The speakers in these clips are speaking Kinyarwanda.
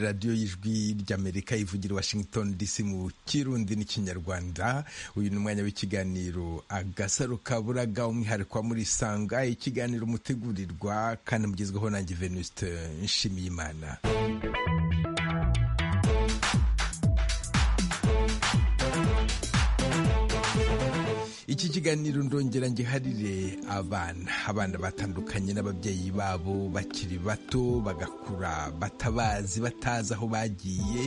radiyo y'ijwi ry'amerika ivugira washington dc mu kirundi n'ikinyarwanda uyu ni umwanya w'ikiganiro agasaro kaburaga umwihariko wa muri sanga ikiganiro mutegurirwa kandi mugezweho nanjye venuste nshimiyimana iki kiganiro ndongera ngiharire abana abana batandukanye n'ababyeyi babo bakiri bato bagakura batabazi batazi aho bagiye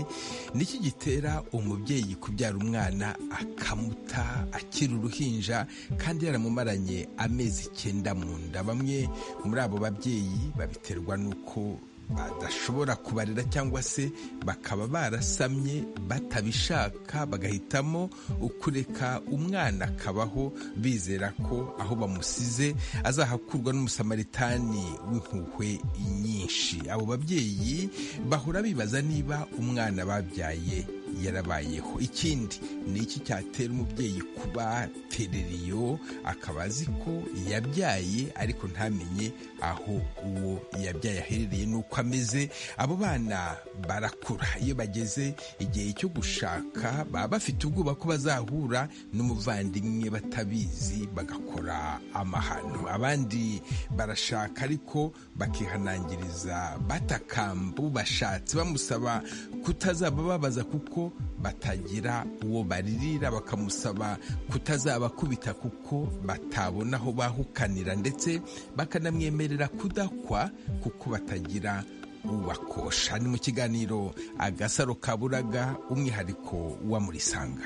niki gitera umubyeyi kubyara umwana akamuta akiri uruhinja kandi yaramumaranye amezi icyenda mu nda bamwe muri abo babyeyi babiterwa n'uko badashobora kubarera cyangwa se bakaba barasamye batabishaka bagahitamo ukureka umwana akabaho bizera ko aho bamusize azahakurwa n'umusamaritanani w'impuhwe nyinshi abo babyeyi bahora bibaza niba umwana babyaye yarabayeho ikindi ni iki cyatera umubyeyi kuba tereriyo akaba azi ko yabyaye ariko ntamenye aho uwo yabyaye aherereye n'uko ameze abo bana barakura iyo bageze igihe cyo gushaka baba bafite ubwoba ko bazahura n'umuvandimwe batabizi bagakora amahano abandi barashaka ariko bakihanangiriza batakambu bashatse bamusaba kutazaba babaza kuko batagira uwo baririra bakamusaba kutazabakubita kuko batabona aho bahukanira ndetse bakanamwemerera kudakwa kuko batagira ubakosha ni mu kiganiro agasaro kaburaga umwihariko wa murisanga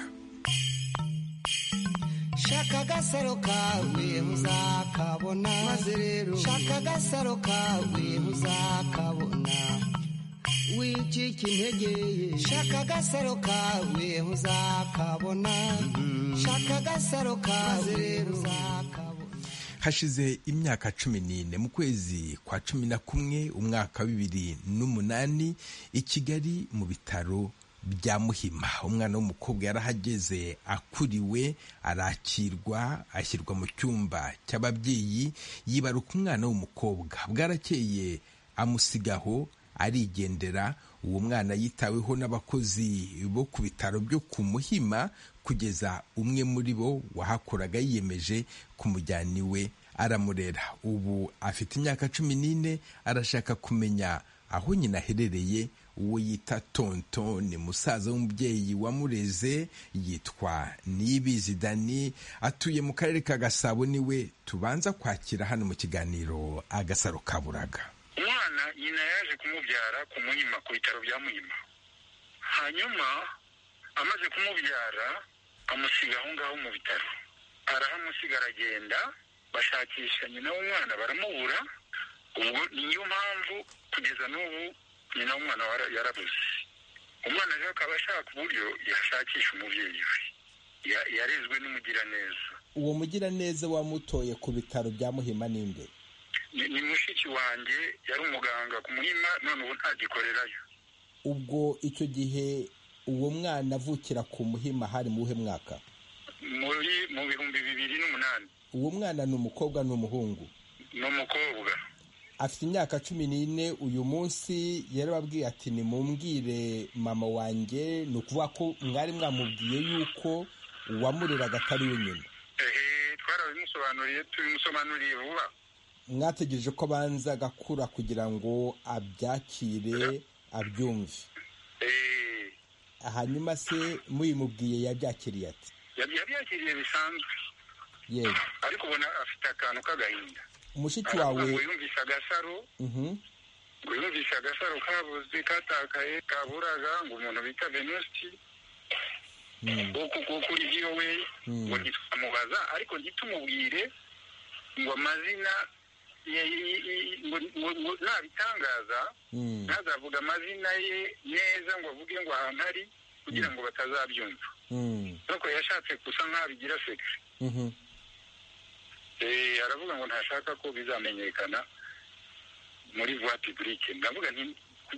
shaka agasaro kawe muzakabona maze rero shaka agasaro kawe muzakabona wicika integeye shaka agasaro kawe ntuzakabona shaka agasaro kawe ntuzakabona hashize imyaka cumi n'ine mu kwezi kwa cumi na kumwe umwaka wa bibiri n'umunani i kigali mu bitaro bya muhima umwana w'umukobwa yarahageze akuriwe arakirwa ashyirwa mu cyumba cy'ababyeyi yibaruka umwana w'umukobwa bwarakeye amusigaho arigendera uwo mwana yitaweho n'abakozi bo ku bitaro byo ku muhima kugeza umwe muri bo wahakoraga yiyemeje kumujyana iwe aramurera ubu afite imyaka cumi n'ine arashaka kumenya aho nyina aherereye uwo yita tonto ni musaza w'umubyeyi wamureze yitwa niyibizi dani atuye mu karere ka gasabo niwe tubanza kwakira hano mu kiganiro agasaro kaburaga umwana nyina yaje kumubyara ku muhima ku bitaro bya muhima hanyuma amaze kumubyara amusiga aho ngaho mu bitaro arahamusiga aragenda bashakisha nyina w'umwana baramubura ubwo niyo mpamvu kugeza n'ubu nyina w'umwana yarabuze umwana rero akaba ashaka uburyo yashakisha umubyeyi we yarezwe n'umugiraneza uwo mugiraneza wamutoye ku bitaro bya muhima n'inde ni mushiki wanjye yari umuganga ku muhima none ubu ntagikorerayo ubwo icyo gihe uwo mwana avukira ku muhima hari mu wuhe mwaka muri mu bihumbi bibiri n'umunani uwo mwana ni umukobwa ni umuhungu ni umukobwa afite imyaka cumi n'ine uyu munsi yarababwiye ati nimumbwire mama wanjye ni ukuvuga ko mwari mwamubwiye yuko uwamureraga atari we nyina twarabimusobanuriye tubimusobanuriye vuba mwategereje ko abanza agakura kugira ngo abyakire abyumve hanyuma se muyimubwiye yabyakiriye ati yabyakiriye bisanzwe yewe ariko ubona afite akantu k'agahinda umushiki wawe yumvise agasaro yumvise agasaro kabuze katakaye kaburaga ngo umuntu bita venusti kuri byiwe ngo ntitwamubaza ariko ntitumubwire ngo amazina ngo nabitangaza ntazavuga amazina ye neza ngo avuge ngo ahantu ari kugira ngo batazabyumva nuko yashatse gusa nk'aho bigira sekisi aravuga ngo ntashaka ko bizamenyekana muri vuwa pibulike ndavuga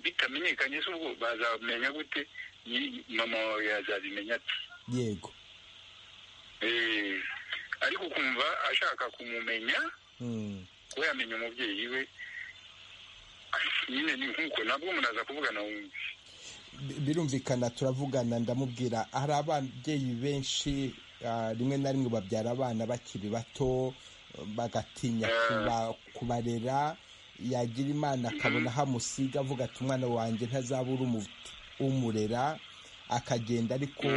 bitamenyekanye se ubwo bazamenya gute mama wawe yazabimenya ati yego ariko ukumva ashaka kumumenya kuba yamenya umubyeyi we nyine ni nk'uko nabwo umuntu aza kuvugana wumve birumvikana turavugana ndamubwira hari ababyeyi benshi rimwe na rimwe babyara abana bakiri bato bagatinya kubarera yagira imana akabona hamusiga avuga ati umwana wanjye ntazabura umurera akagenda ariko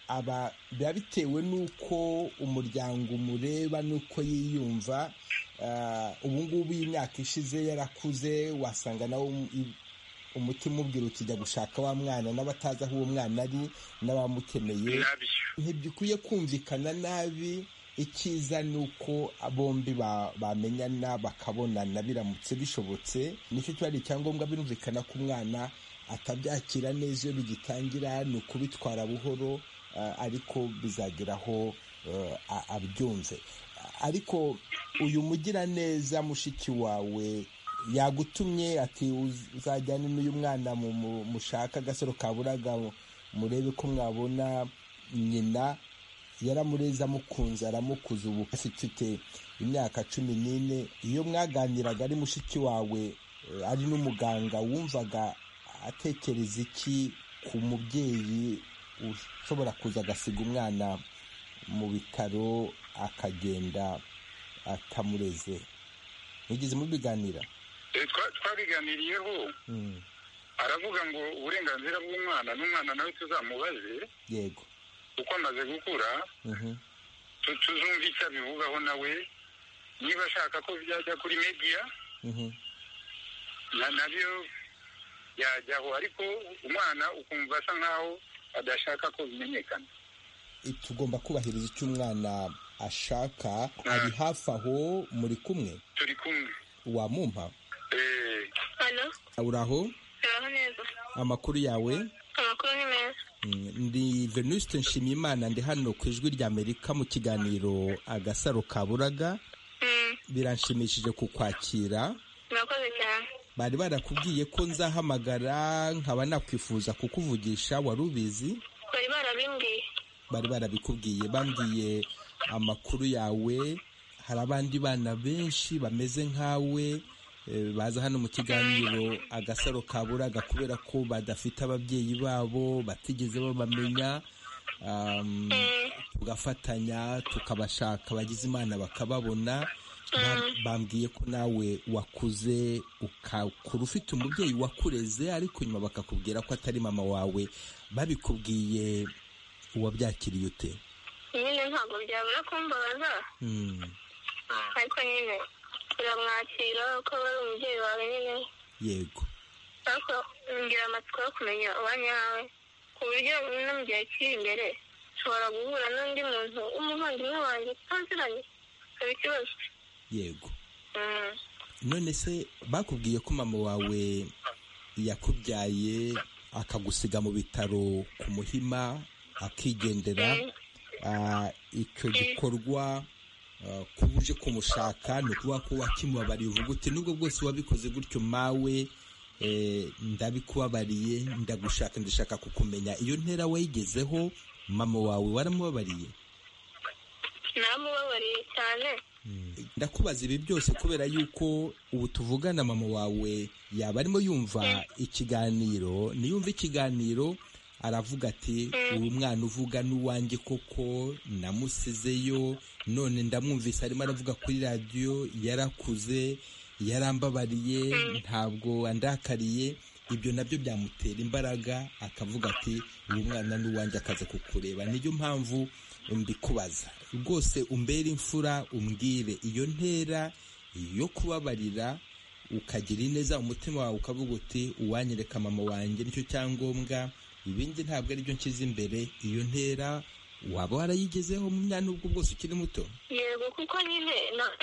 aba biba bitewe n'uko umuryango umureba n'uko yiyumva ubu ngubu y'imyaka ishize yarakuze wasanga nawe umutima ubwira uti jya gushaka wa mwana n'abatazi aho uwo mwana ari n'abamukeneye ntibikwiye kumvikana nabi icyiza ni uko bombi bamenyana bakabonana biramutse bishobotse nicyo kiba ari icyangombwa birumvikana ko umwana atabyakira neza iyo bigitangira ni ukubitwara buhoro ariko bizageraho abyumve ariko uyu mugiraneza mushiki wawe yagutumye ati uzajyane n'uyu mwana mushaka agasaro kaburaga murebe ko mwabona nyina yaramureza amukunze aramukuza ubu afite imyaka cumi n'ine iyo mwaganiraga ari mushiki wawe ari n'umuganga wumvaga atekereza iki ku mubyeyi ushobora kuza agasiga umwana mu bitaro akagenda atamureze mugeze mubiganira twabiganiriyeho aravuga ngo uburenganzira bw'umwana n'umwana nawe tuzamubaze yego uko amaze gukura tuzumva icyo abivugaho nawe niba ashaka ko byajya kuri mediya nabyo yajyaho ariko umwana ukumva asa nkaho adashaka ko bimenyekana tugomba kubahiriza icyo umwana ashaka ari hafi aho muri kumwe turi kumwe wamumpa uri aho amakuru yawe amakuru ni meza ndi venuste nshimiyimana ndi hano ku ijwi rya amerika mu kiganiro agasaro kaburaga biranshimishije kukwakira murakoze cyane bari barakubwiye ko nzahamagara nkaba nakwifuza kukuvugisha wari ubizi bari barabimbwiye bari barabikubwiye bambwiye amakuru yawe hari abandi bana benshi bameze nkawe baza hano mu kiganiro agasaro kaburaga kubera ko badafite ababyeyi babo batigeze babamenya tugafatanya tukabashaka abagize imana bakababona bambwiye ko nawe wakuze ukakura ufite umubyeyi wakureze ariko nyuma bakakubwira ko atari mama wawe babikubwiye uwabyakiriye ute nyine ntabwo byabura kumbabaza ariko nyine turamwakira ko ari umubyeyi wawe nyine yego ariko ngira amatsiko yo kumenya uwanyawe ku buryo no mu gihe kiri imbere ushobora guhura n'undi muntu w'umuvandimwe wanjye tutaziranye ikaba ikibazo yego none se bakubwiye ko mama wawe yakubyaye akagusiga mu bitaro ku muhima akigendera icyo gikorwa kuba uje kumushaka ni ukuvuga ko wakimubabariye uvuga uti nubwo bwose wabikoze gutyo mawe ndabikubabariye ndagushaka ndashaka kukumenya iyo ntera wayigezeho mama wawe waramubabariye namubabariye cyane ndakubaza ibi byose kubera yuko ubu tuvugana mama wawe yaba arimo yumva ikiganiro niyumva ikiganiro aravuga ati ubu mwana uvuga n'uwanjye koko namusizeyo none ndamwumvise arimo aravuga kuri radiyo yarakuze yarambabariye ntabwo andakariye ibyo nabyo byamutera imbaraga akavuga ati ubu mwana n'uwanjye akaza kukureba niyo mpamvu mbikubaza rwose umbere imfura umbwire iyo ntera yo kubabarira ukagira ineza umutima wawe ukavuga uti uwanyereka mama wanjye nicyo cyangombwa ibindi ntabwo ari byo nshyize imbere iyo ntera waba warayigezeho mu myanya ubwo bwose ukiri muto yego kuko nyine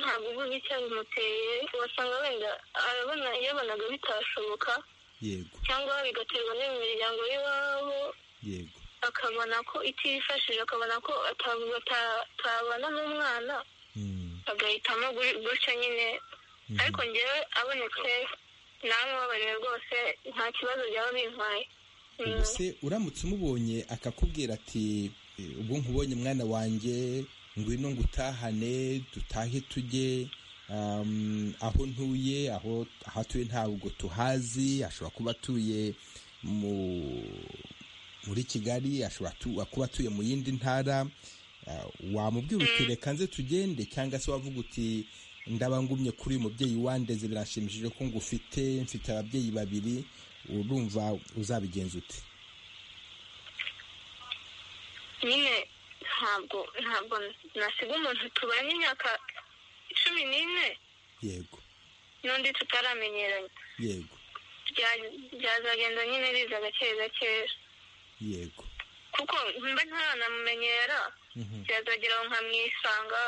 ntabwo ubuze icyo bimuteye wasanga wenda arabona yabonaga bitashoboka yego cyangwa bigaterwa no mu miryango y'iwabo yego akabona ko itifashije akabona ko atabana n'umwana agahitamo gutyo nyine ariko ngewe abonetse namubabariwe rwose nta kibazo byaba bintwaye ubu se uramutse umubonye akakubwira ati ubwo nkubonye mwana wanjye ngwino ngutahane dutahe tujye aho ntuye aho ahatuye ntabwo tuhazi ashobora kuba atuye muri kigali ashobora kuba atuye mu yindi ntara wamubwira uti reka nze tugende cyangwa se wavuga uti ndabangumye kuri uyu mubyeyi wandeze biranshimishije ko ngufite mfite ababyeyi babiri urumva uzabigenza ute nyine ntabwo ntabwo nasiga umuntu tubanye imyaka cumi n'ine yego n'undi tutaramenyeranye yego byazagenda nyine riza gake gake yego kuko mba ntanamumenyera byazagera aho nkamwisanga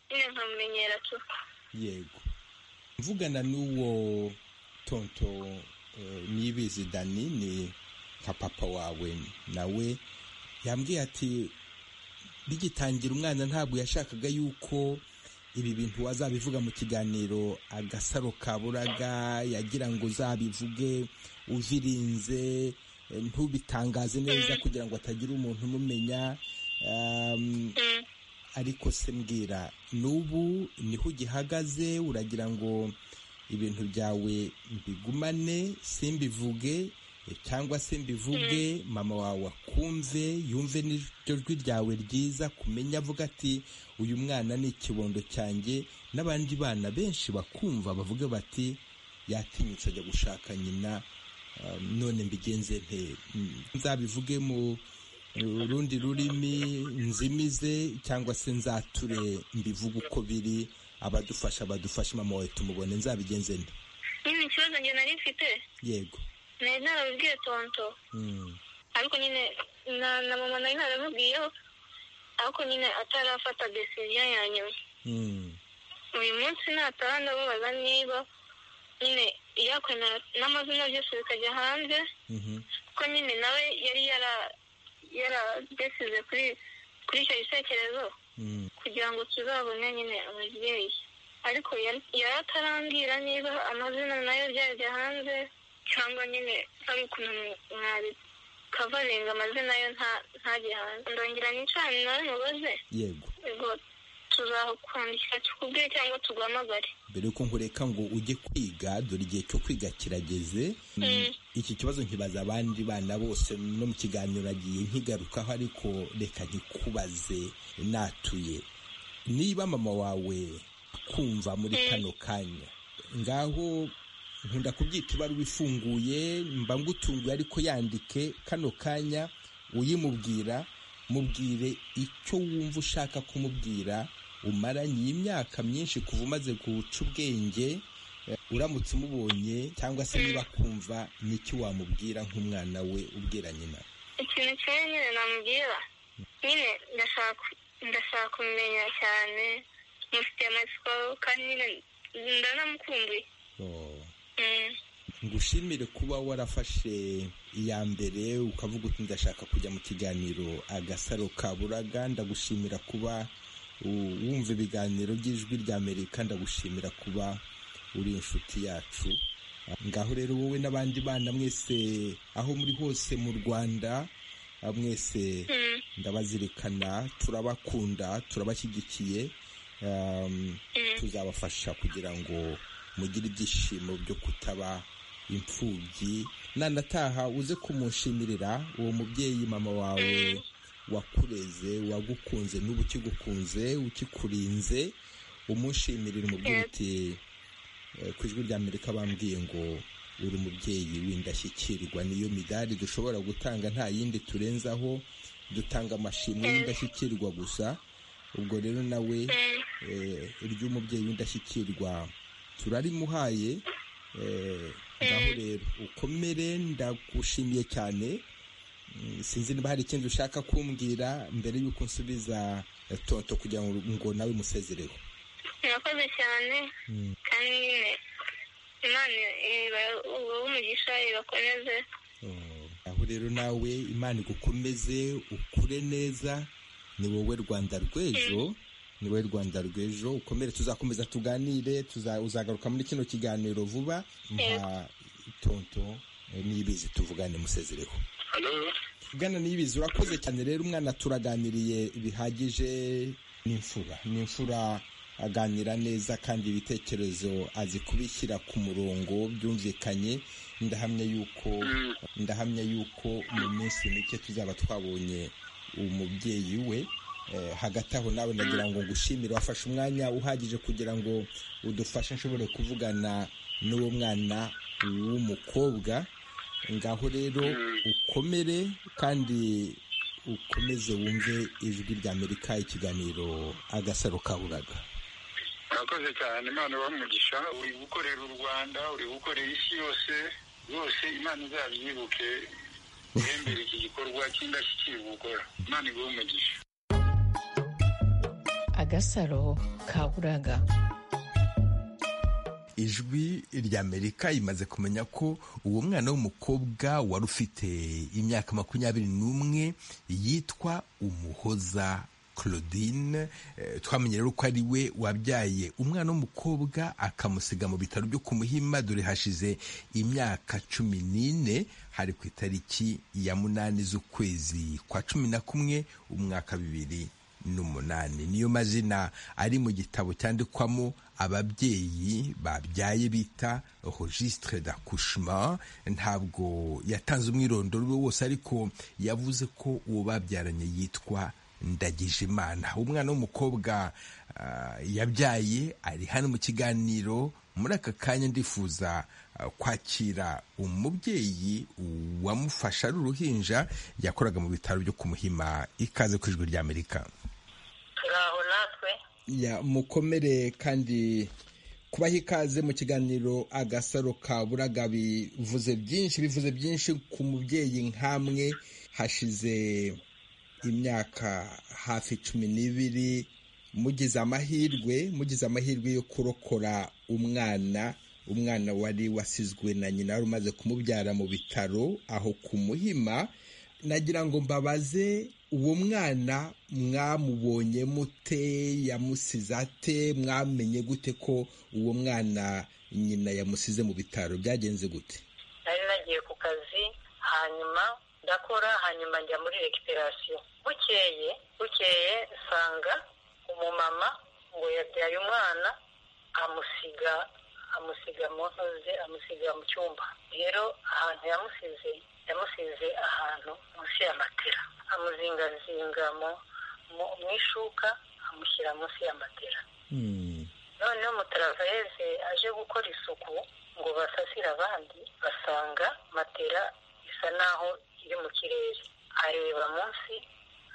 nyine nkamumenyera tu yego mvugana n'uwo tonto nibizi dani ni nka papa wawe nawe yambwiye ati bigitangira umwana ntabwo yashakaga yuko ibi bintu wazabivuga mu kiganiro agasaro ka buraga yagira ngo uzabivuge uvirinze ntubitangaze neza kugira ngo hatagira umuntu umumenya ariko se mbwira n'ubu niho ugihagaze uragira ngo ibintu byawe mbigumane simbivuge cyangwa se mbivuge mama wawe akumve yumve n'iryo jwi ryawe ryiza kumenya avuga ati uyu mwana ni ikibondo cyanjye n'abandi bana benshi bakumva bavuga bati yatinyutse ajya gushaka nyina none mbigenze nte nzabivuge mu rundi rurimi nzimize cyangwa se nzature mbivuge uko biri abadufasha badufashe mama wawe tumubone nzabigenze nte niba ikibazo njye nari mfite yego nari narabibwiye tonto ariko nyine na mama nari narabibwiyeho ariko nyine atarafata desiziyo ya nyuma uyu munsi nataha ndababaza niba nyine yakwe n'amazina byose bikajya hanze kuko nyine nawe yari yaradesize kuri icyo gitekerezo kugira ngo tuzabone nyine ababyeyi ariko yari atarambwira niba amazina nayo byajya hanze cyangwa nyine hari ukuntu mwabikavaringa amazina yo ntajye hanze ndongera n'icana nawe mubaze yego ubwo tuzakwandikira tukubwire cyangwa tuguhamagare mbere yuko nkureka ngo ujye kwiga dore igihe cyo kwiga kirageze iki kibazo nkibaza abandi bana bose no mu kiganiro agiye nkigarukaho ariko reka nkikubaze natuye niba mama wawe akumva muri kano kanya ngaho nkunda kubyita ibaruwa ifunguye mba ngutunguye ariko yandike kano kanya uyimubwira mubwire icyo wumva ushaka kumubwira umaranye imyaka myinshi kuva umaze guca ubwenge uramutse umubonye cyangwa se niba akumva n'icyo wamubwira nk'umwana we ubwira nyina ikintu kimwe nyine namubwira nyine ndashaka kumenya cyane mufite amatsiko kandi nyine ndanamukumbuye ngushimire kuba warafashe iya mbere ukavuga uti ndashaka kujya mu kiganiro agasaro ka buraga ndagushimira kuba wumva ibiganiro by'ijwi rya amerika ndagushimira kuba uri inshuti yacu ngaho rero wowe n'abandi bana mwese aho muri hose mu rwanda mwese ndabazirikana turabakunda turabashyigikiye tuzabafasha kugira ngo mugire ibyishimo byo kutaba imfubyi nanataha uze kumushimira uwo mubyeyi mama wawe wakureze wagukunze n'ubu ukigukunze ukikurinze umushimire umubyeyi uti ku ijwi rya amerika bambwiye ngo uri umubyeyi w'indashyikirwa niyo midari dushobora gutanga nta yindi turenzaho dutanga amashimwe y'indashyikirwa gusa ubwo rero nawe iry'umubyeyi w'indashyikirwa turarimuhaye ngaho rero ukomere ndagushimiye cyane sinzi niba hari ikindi ushaka kumbwira mbere y'uko nsubiza toto kugira ngo nawe musezereho murakoze cyane kandi nyine imana uwo umugisha ibakomeze aho rero nawe imana igukomeze ukure neza ni wowe rwanda rw'ejo niwe rwanda rw'ejo ukomere tuzakomeza tuganire uzagaruka muri kino kiganiro vuba nka tonto n'ibizi tuvugane musezereho tuvugana n'ibizi urakoze cyane rero umwana turaganiriye bihagije n'imfura n'imfura aganira neza kandi ibitekerezo azi kubishyira ku murongo byumvikanye ndahamya yuko ndahamya yuko mu minsi mike tuzaba twabonye umubyeyi we hagati aho nawe ndagira ngo ngushimire wafashe umwanya uhagije kugira ngo udufashe nshobore kuvugana n'uwo mwana w'umukobwa ngaho rero ukomere kandi ukomeze wumve ijwi rya amerika ikiganiro agasaro kaburaga murakoze cyane imana bamugisha uri gukorera u rwanda uri gukorera isi yose rwose imana izabyibuke ihembere iki gikorwa cy'indashyikirwa gukora imana iguhe umugisha agasaro kaburaga ijwi ry'amerika imaze kumenya ko uwo mwana w'umukobwa wari ufite imyaka makumyabiri n'umwe yitwa umuhoza claudine twamenye rero ko ari we wabyaye umwana w'umukobwa akamusiga mu bitaro byo ku muhima dore hashize imyaka cumi n'ine hari ku itariki ya munani z'ukwezi kwa cumi na kumwe umwaka bibiri n'umunani niyo mazina ari mu gitabo cyandikwamo ababyeyi babyaye bita registre d'accouchement ntabwo yatanze umwirondoro we wose ariko yavuze ko uwo babyaranye yitwa ndagijimana umwana w'umukobwa yabyaye ari hano mu kiganiro muri aka kanya ndifuza kwakira umubyeyi wamufasha ari uruhinja yakoraga mu bitaro byo kumuhima ikaze ku ijwi ry'amerika ngaho natwe ya mukomere kandi kubaho ikaze mu kiganiro agasaro ka buraga bivuze byinshi bivuze byinshi ku mubyeyi nk'amwe hashize imyaka hafi cumi n'ibiri mugize amahirwe mugize amahirwe yo kurokora umwana umwana wari wasizwe na nyina wari umaze kumubyara mu bitaro aho kumuhima nagira ngo mbabaze uwo mwana mwamubonye mute yamusize ate mwamenye gute ko uwo mwana nyina yamusize mu bitaro byagenze gute nari nagiye ku kazi hanyuma ndakora hanyuma njya muri rekiperasiyo bukeye bukeye nsanga umumama ngo yabyaye umwana amusiga amusiga mu ntozi amusiga mu cyumba rero ahantu yamusize yamusize ahantu munsi ya matera amuzingazinga mu ishuka amushyira munsi ya matera noneho umutaraveze aje gukora isuku ngo basasire abandi basanga matera isa naho iri mu kirere areba munsi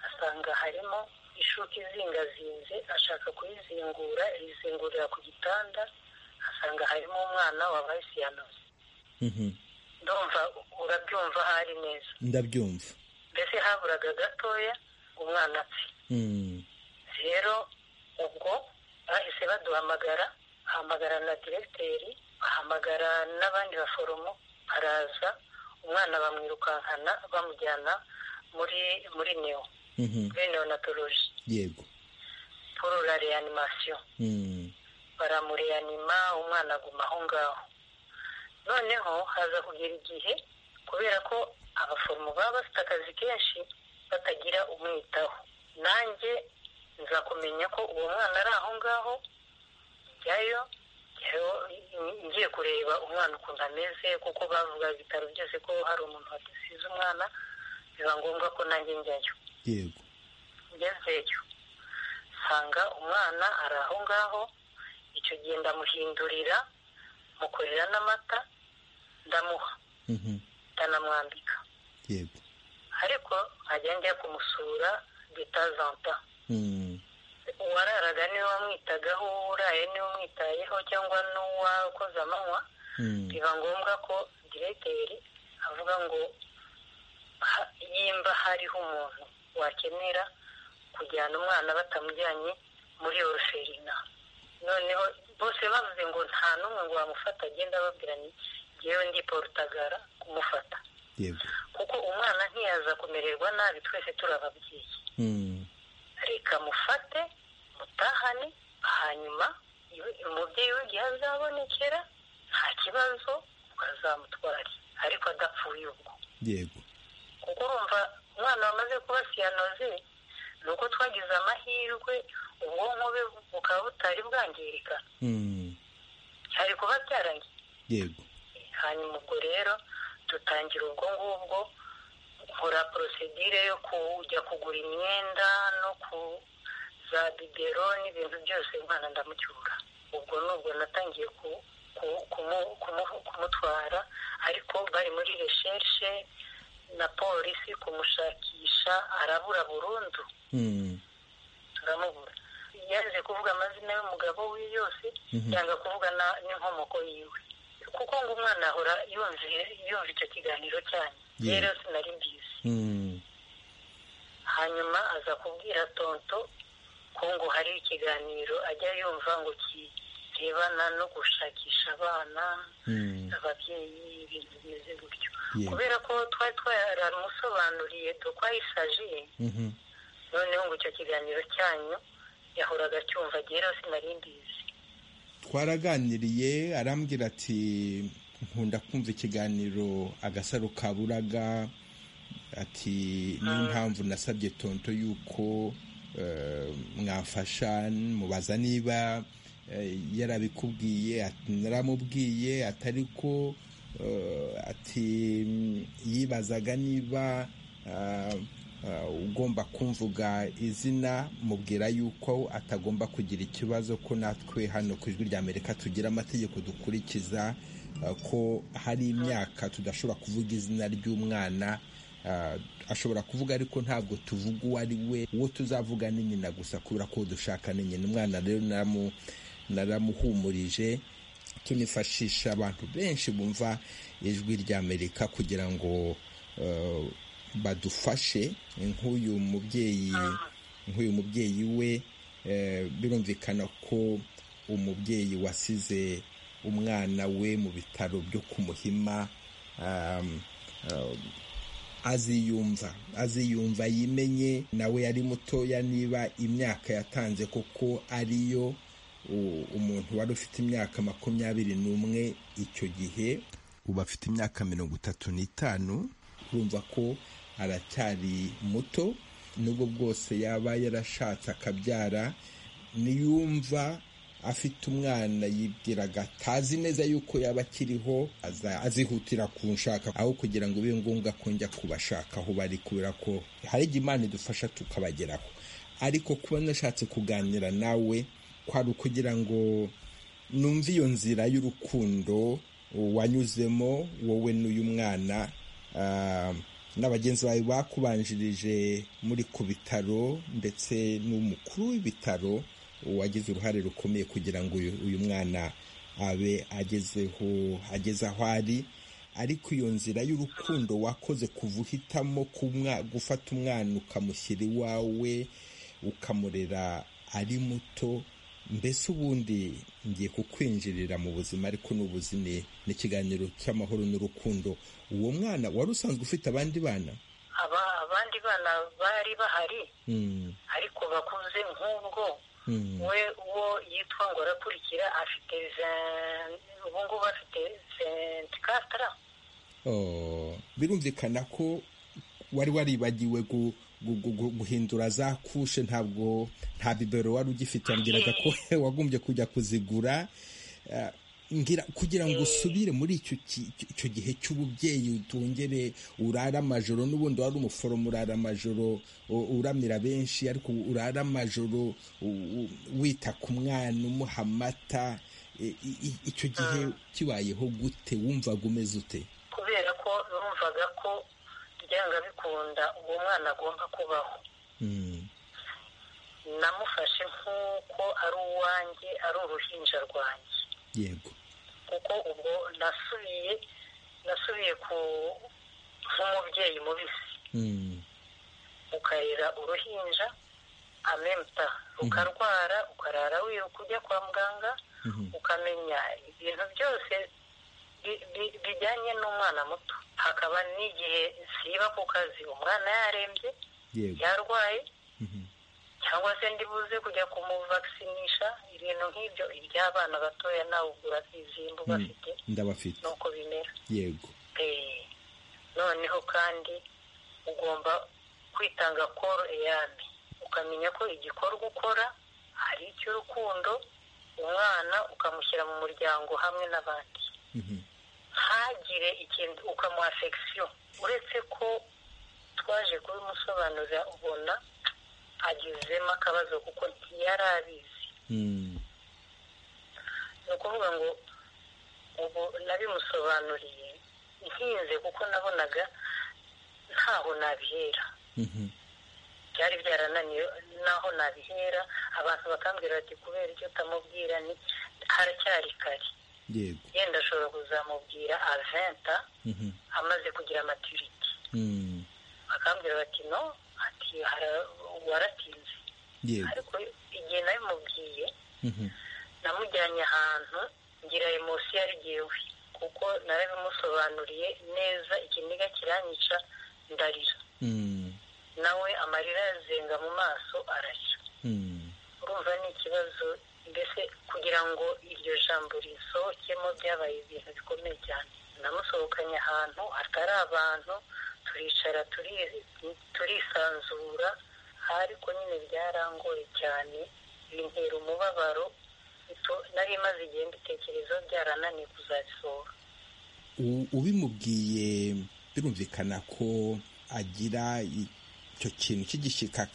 asanga harimo ishuka izingazinze ashaka kuyizingura yizingurira ku gitanda asanga harimo umwana wabaye siyanoze ndumva urabyumva aho ari neza ndabyumva mbese haburaga gatoya umwana apfe rero ubwo bahise baduhamagara bahamagara na diregiteri bahamagara n'abandi baforomo baraza umwana bamwirukankana bamujyana muri muri neo muri neonatoloji yego poro la reanimasiyo baramureanima umwana aguma aho ngaho noneho haza kugera igihe kubera ko abaforomo baba bafite akazi kenshi batagira umwitaho nanjye nza kumenya ko uwo mwana ari aho ngaho njyayo ngiye kureba umwana ukuntu ameze kuko bavuga ibitaro byose ko hari umuntu wadasize umwana biba ngombwa ko nanjye njyayo yego ngezeyo nsanga umwana ari aho ngaho icyo gihe ndamuhindurira mukorera n'amata ndamuha ndanamwambika yego ariko nkajya njya kumusura bitazanta uwararaga niwe wamwitagaho uraye niwe umwitayeho cyangwa n'uwakoze amanywa biba ngombwa ko diregiteri avuga ngo nimba hariho umuntu wakenera kujyana umwana batamujyanye muri oruferina noneho bose bavuze ngo nta n'umwe ngo wamufata agenda ababwiranye yewe ndi porutagara kumufata kuko umwana ntiyaza kumererwa nabi twese turababwiye reka mufate mutahane hanyuma umubyeyi w'igihe azabonekera nta kibazo ukazamutwara ariko adapfuye ubwo yego kuko urumva umwana wamaze kuba siyanoze ni uko twagize amahirwe ubwonko be bukaba butari bwangirika hari kuba byarangiye yego hanyuma ubwo rero dutangira ubwo ngubwo nkora porosedire yo kujya kugura imyenda no ku za bibero n'ibintu byose umwana ndamucyura ubwo nubwo natangiye ku- ku- kumu- kumu- kumutwara ariko bari muri resherishe na polisi kumushakisha arabura burundu turamubura yaje kuvuga amazina y'umugabo we yose yanga kuvuga na- n'inkomoko yiwe kuko ngo umwana ahora yumviye yumva icyo kiganiro cyanyu Yeah. rero sinari mbizi hanyuma aza kubwira tonto ko ngo hari ikiganiro ajya yumva ngo kirebana no gushakisha abana ababyeyi ibintu bimeze gutyo Yeah. kubera ko twari twaramusobanuriye tukwayisajiye noneho ngo icyo kiganiro cyanyu yahoraga acyumva rero sinari mbizi twaraganiriye arambwira ati nkunda kumva ikiganiro agasaro kaburaga ati niyo mpamvu nasabye tonto yuko eh, mwafasha mubaza niba eh, yarabikubwiye ati naramubwiye atari ko eh, ati mm, yibazaga niba ah, ah, ugomba kumvuga izina mubwira yuko atagomba kugira ikibazo ko natwe hano ku ijwi ry'amerika tugira amategeko dukurikiza ah, ko hari imyaka tudashobora kuvuga izina ry'umwana ah, ashobora kuvuga ariko ntabwo tuvuga uwo ari we uwo tuzavuga ni nyina gusa kubera ko dushaka ni nyina umwana rero naramu- naramuhumurije tunifashisha abantu benshi bumva ijwi ry'amerika kugira ngo eh, badufashe nk'uyu mubyeyi nk'uyu mubyeyi we eh, birumvikana ko umubyeyi wasize umwana we mu bitaro byo ku muhima um, um, aziyumva aziyumva yimenye nawe yari mutoya niba imyaka yatanze koko ariyo u- umuntu wari ufite imyaka makumyabiri n'umwe icyo gihe ubu afite imyaka mirongo itatu n'itanu urumva ko aracyari muto nubwo bwose yaba yarashatse akabyara niyumva afite umwana yibwiraga atazi neza yuko yaba akiriho aza- azihutira kunshaka aho kugira ngo bibe ngombwa ko njya kubashaka aho bari kubera ko hari igihe imana idufasha tukabageraho ariko kuba nashatse kuganira nawe kwari ukugira ngo numva iyo nzira y'urukundo wanyuzemo wowe n'uyu mwana ah, na bagenzi bawe bakubanjirije muri ku bitaro ndetse n'umukuru w'ibitaro wagize uruhare rukomeye kugira ngo uyu uyu mwana abe agezeho ageze aho ari ariko iyo nzira y'urukundo wakoze kuva uhitamo kumwa- gufata umwana ukamushyira iwawe ukamurera ari muto mbese ubundi ngiye kukwinjirira mu buzima ariko ni ubuzime ni ikiganiro cy'amahoro n'urukundo uwo mwana wari usanzwe ufite abandi bana aba abandi bana bari bahari Mm, ariko bakuze nk'ubwo mm, we uwo yitwa ngo arakurikira afite ze- ubu ngubu afite sentikatara oh, birumvikana ko wari waribagiwe gu- gu- gu- gu- guhindura za kushe ntabwo nta bibero wari ugifite wambwiraga ko wagombye kujya kuzigura Eh, ngira kugira ngo usubire muri icyo ki- icyo gihe cy'ububyeyi utongere urara amajoro n'ubundi wari umuforomo urara amajoro u- uramira benshi ariko urara amajoro u- u- wita ku mwana umuha amata E- i- i- icyo gihe kibayeho gute wumvaga umeze ute kubera ko numvaga ko byanga bikunda uwo mwana agomba kubaho Mm, namufashe nk'uko ari uwanjye ari uruhinja rwanjye yego kuko ubwo nasubiye nasubiye ku nk'umubyeyi mubisi Mm, ukarera uruhinja amemta ukarwara ukarara wiruka ujya kwa muganga mhm, ukamenya ibintu byose bi- bi- bijyanye n'umwana muto hakaba n'igihe siba ku kazi umwana yarembye yego yarwaye mhm, cyangwa se ndibuze kujya kumuvakinisha ibintu nk'ibyo iby'abana batoya nawe ubwo urabizi imbu Mm. bafite ndabafite nuko bimera yego Eh, noneho kandi ugomba kwitanga koro eyami ukamenya ko igikorwa ukora hari icy'urukundo umwana ukamushyira mu muryango hamwe n'abandi ntagire ikintu ukamuha sekisiyo uretse ko twaje kubimusobanurira ubona agezemo akabazo kuko yari abizi ni ukuvuga ngo ubu nabimusobanuriye ntinze kuko nabonaga ntaho nabihera byari byarananiye naho nabihera abantu bakambwira bati kubera icyo utamubwira ni haracyari kare yenda ashobora kuzamubwira aventa amaze kugira amatiriti bakambwira bati no ati waratinze ariko igihe nabimubwiye namujyanye ahantu ngira emosi yari igewe kuko narabimusobanuriye neza ikiniga kiranyica ndarira nawe amarira yazenga mu maso arashya urumva ni ikibazo mbese kugira ngo iryo jambo risohokemo byabaye ibintu bikomeye cyane namusohokanye ahantu hatari abantu turicara turisanzura ariko nyine byarangoye cyane bintera umubabaro nari imaze igihe mbitekerezaho byarananiye kuzabisohora ubimubwiye birumvikana ko agira icyo kintu cy'igishyika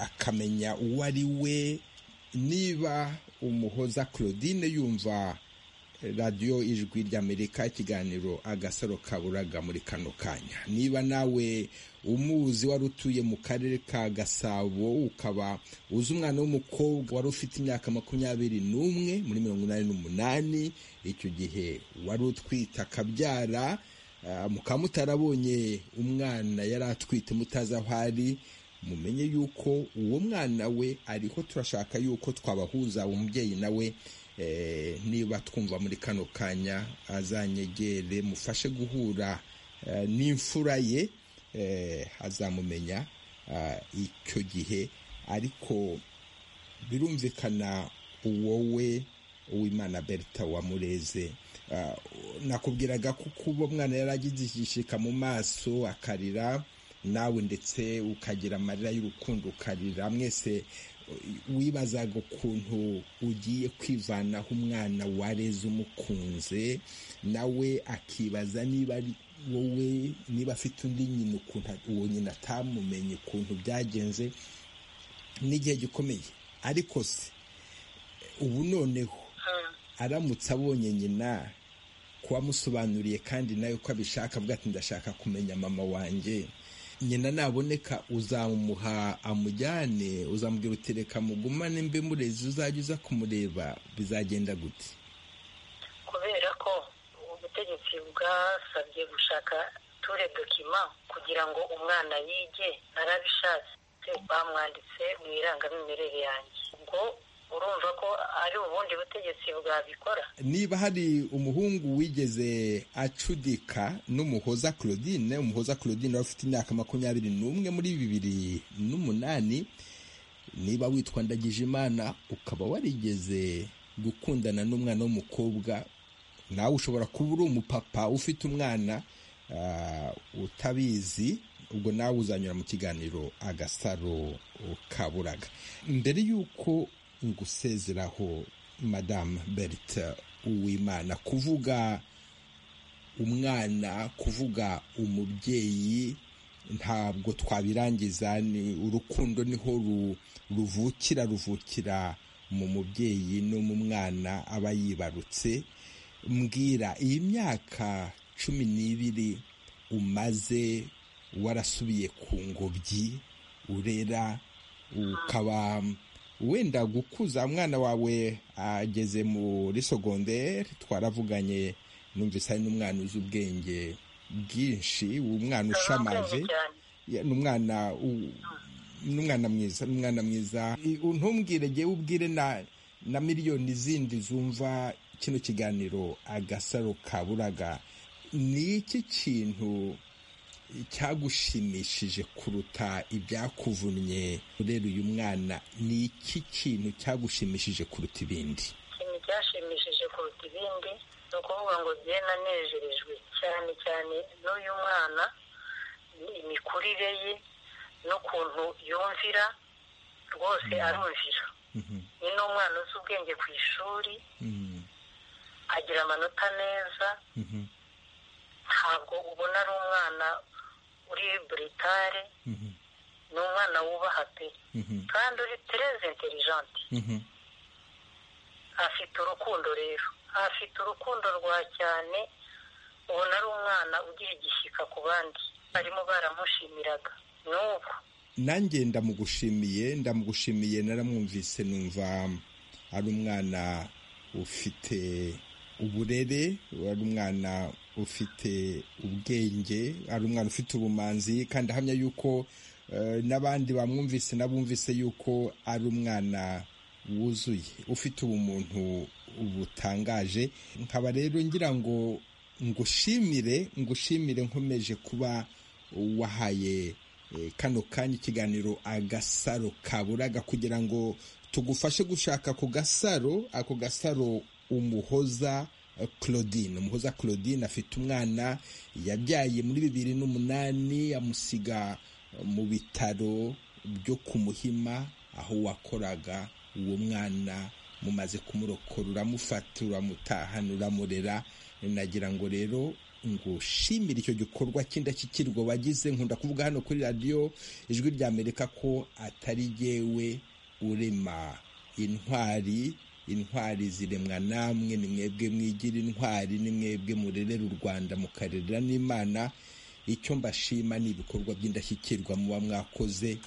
akamenya uwo ari we niba umuhoza claudine yumva radiyo ijwi ry'amerika ikiganiro agasaro kaburaga muri kano kanya niba nawe umuzi wari utuye mu karere ka gasabo ukaba uzi umwana w'umukobwa wari ufite imyaka makumyabiri n'umwe muri mirongo inani n'umunani icyo gihe wari utwite akabyara mukaba mutarabonye umwana yari atwite mutazi aho ari mumenye yuko uwo mwana we ariho turashaka yuko twabahuza umubyeyi nawe niba twumva muri kano kanya azanyegere mufashe guhura n'imfura ye azamumenya icyo gihe ariko birumvikana uwowe uwimana berta wamureze nakubwiraga ko kuba umwana yaragize igishika mu maso akarira nawe ndetse ukagira amarira y'urukundo ukarira mwese wibazaga ukuntu ugiye kwivanaho umwana wareze umukunze nawe akibaza niba ari wowe niba afite undi nyina ukuntu uwo nyina atamumenye ukuntu byagenze n'igihe gikomeye ariko se ubu noneho aramutse abonye nyina kuwamusobanuriye kandi nawe ko abishaka avuga ati ndashaka kumenya mama wanjye nyina naboneka uzamuha amujyane uzamubwira uti reka mugumane mbe murezi uzajya uza kumureba bizagenda gute kubera ko ubutegetsi bwasabye gushaka ture dokima kugira ngo umwana yige arabishatse bamwanditse mu irangamimerere yanjye ngo urumva ko ari ubundi butegetsi bwabikora niba hari umuhungu wigeze acudika n'umuhoza claudine umuhoza claudine wari ufite imyaka makumyabiri n'umwe muri bibiri n'umunani niba witwa ndagije imana ukaba warigeze gukundana n'umwana w'umukobwa nawe ushobora kuba uri umupapa ufite umwana utabizi ubwo nawe uzanyura mu kiganiro agasaro kaburaga mbere y'uko gusezeraho madamu berite uwimana kuvuga umwana kuvuga umubyeyi ntabwo twabirangiza ni urukundo niho ruvukira ruvukira mu mubyeyi no mu mwana aba yibarutse mbwira iyi myaka cumi n'ibiri umaze warasubiye ku ngobyi urera ukaba wenda gukuza umwana wawe ageze muri sogonderi twaravuganye numvise ari n'umwana uzi ubwenge bwinshi umwana ushamaje n'umwana n'umwana mwiza n'umwana mwiza ntumbwire ngewe ubwire na miliyoni zindi zumva kino kiganiro agasaro kaburaga ni iki kintu cyagushimishije kuruta ibyakuvunnye urera uyu mwana ni iki kintu cyagushimishije kuruta ibindi ikintu cyashimishije kuruta ibindi ni ukuvuga ngo njye nanejejwe cyane cyane n'uyu mwana imikurire ye n'ukuntu yumvira rwose arumvira ni n'umwana uzi ubwenge ku ishuri agira amanota meza ntabwo ubona ari umwana uri buritare ni umwana wubaha pe kandi uri tereze interijante afite urukundo rero afite urukundo rwa cyane ubona ari umwana ugira igishyika ku bandi barimo baramushimiraga n'ubu nanjye ndamugushimiye ndamugushimiye naramwumvise numva ari umwana ufite uburere ari umwana ufite ubwenge ari umwana ufite ubumanzi kandi ahamya yuko n'abandi bamwumvise n'abumvise yuko ari umwana wuzuye ufite ubumuntu butangaje nkaba rero ngira ngo ngushimire ngushimire nkomeje kuba wahaye kano kanya ikiganiro agasaro kaburaga kugira ngo tugufashe gushaka ako gasaro ako gasaro umuhoza claudine umuhoza claudine afite umwana yabyaye muri bibiri n'umunani amusiga mu bitaro byo ku muhima aho wakoraga uwo mwana mumaze kumurokora uramufata uramutahana uramurera nagira ngo rero ngushimire icyo gikorwa cy'indashyikirwa wagize nkunda kuvuga hano kuri radiyo ijwi rya amerika ko atari yewe urema intwari intwari ziremwa namwe ni mwebwe mwigira intwari ni mwebwe murerera u rwanda mukarerera n'imana icyo mbashima ni ibikorwa by'indashyikirwa muba mwakoze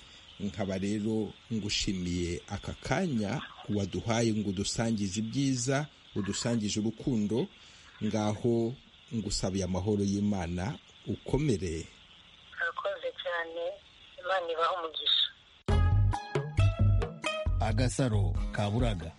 nkaba rero ngushimiye aka kanya waduhaye ngo udusangize ibyiza udusangije urukundo ngaho ngusabiye amahoro y'imana ukomere arakoze cyane imana ibaha umugisha agasaro kaburaga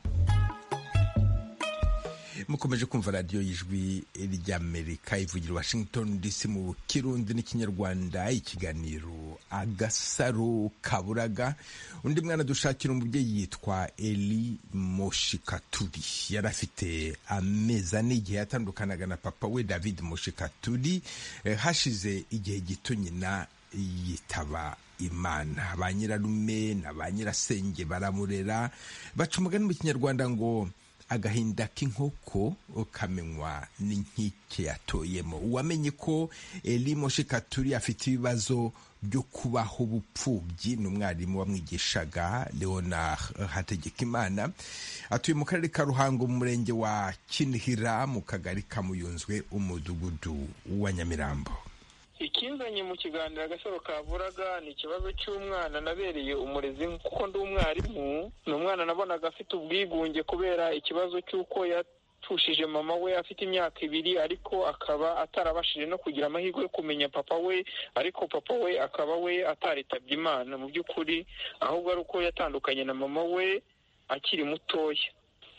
mukomeje kumva radiyo y'ijwi ry'amerika ivugira washington dc mu kirundi n'ikinyarwanda ikiganiro agasaro kaburaga undi mwana dushakira umubyeyi yitwa eli moshikaturi yari afite amezi ane igihe yatandukanaga na papa we david moshikaturi hashize igihe gito nyina yitaba imana ba nyirarume na ba nyirasenge baramurera baca umugani mu kinyarwanda ngo agahinda k'inkoko kamenywa n'inkike yatoyemo uwamenye ko eli moshikaturi afite ibibazo byo kubaho ubupfubyi ni umwarimu wamwigishaga leonard hategekimana atuye mu karere ka ruhango mu murenge wa kinihira mu kagari kamuyunzwe umudugudu wa nyamirambo ikinzanye mu kiganiro agasaro kavuraga ni ikibazo cy'umwana nabereye umurezi kuko ndi umwarimu ni umwana nabonaga afite ubwigunge kubera ikibazo cy'uko yatushije mama we afite imyaka ibiri ariko akaba atarabashije no kugira amahirwe yo kumenya papa we ariko papa we akaba we ataritabye imana mu by'ukuri ahubwo ari uko yatandukanye na mama we akiri mutoya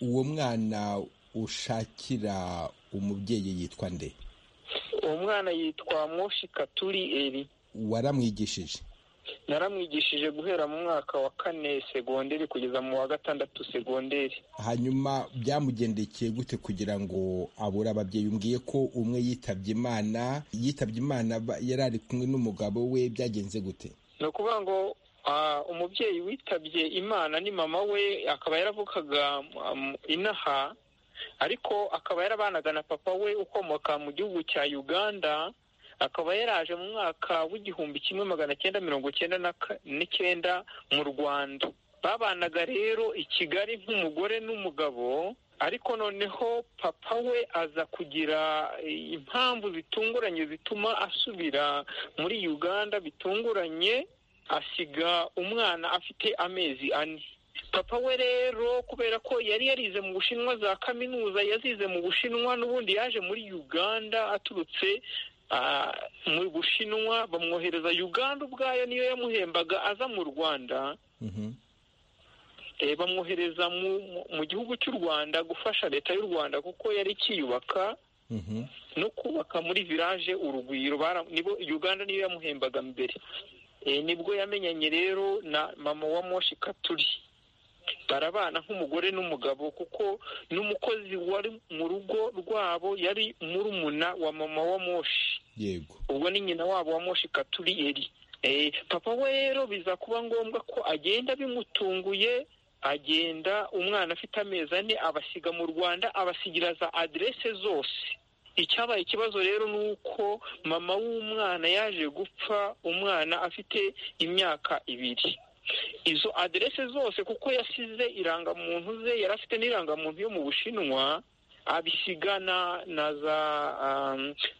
uwo mwana ushakira umubyeyi yitwa nde uwo mwana yitwa moshi katuri eri waramwigishije naramwigishije guhera mu mwaka wa kane segonderi kugeza mu wa gatandatu segonderi hanyuma byamugendekeye gute kugira ngo abure ababyeyi umbwiye ko umwe yitabye imana yitabye imana yari ari kumwe n'umugabo we byagenze gute ni ukuvuga ngo umubyeyi witabye imana ni mama we akaba yaravukaga inaha ariko akaba yarabanaga na papa we ukomoka mu gihugu cya uganda akaba yaraje mu mwaka w'igihumbi kimwe magana cyenda mirongo cyenda n'icyenda mu rwanda babanaga rero i kigali nk'umugore n'umugabo ariko noneho papa we aza kugira impamvu zitunguranye zituma asubira muri uganda bitunguranye asiga umwana afite amezi ane papa we rero kubera ko yari yarize mu bushinwa za kaminuza yazize mu bushinwa n'ubundi yaje muri uganda aturutse mu bushinwa bamwohereza uganda ubwayo niyo yamuhembaga aza mu rwanda bamwohereza mu gihugu cy'u rwanda gufasha leta y'u rwanda kuko yari ikiyubaka no kubaka muri village urugwiro uganda niyo yamuhembaga mbere nibwo yamenyanye rero na mama wa moshi katuri barabana nk'umugore n'umugabo kuko n'umukozi wari mu rugo rwabo yari murumuna wa mama wa moshi yego ubwo ni nyina wabo wa moshi katuri eri papa we rero biza kuba ngombwa ko agenda bimutunguye agenda umwana afite amezi ane abasiga mu rwanda abasigira za aderese zose icyabaye ikibazo rero ni uko mama w'umwana yaje gupfa umwana afite imyaka ibiri izo aderese zose kuko yasize irangamuntu ze yari afite n'irangamuntu yo mu bushinwa abisiga na na za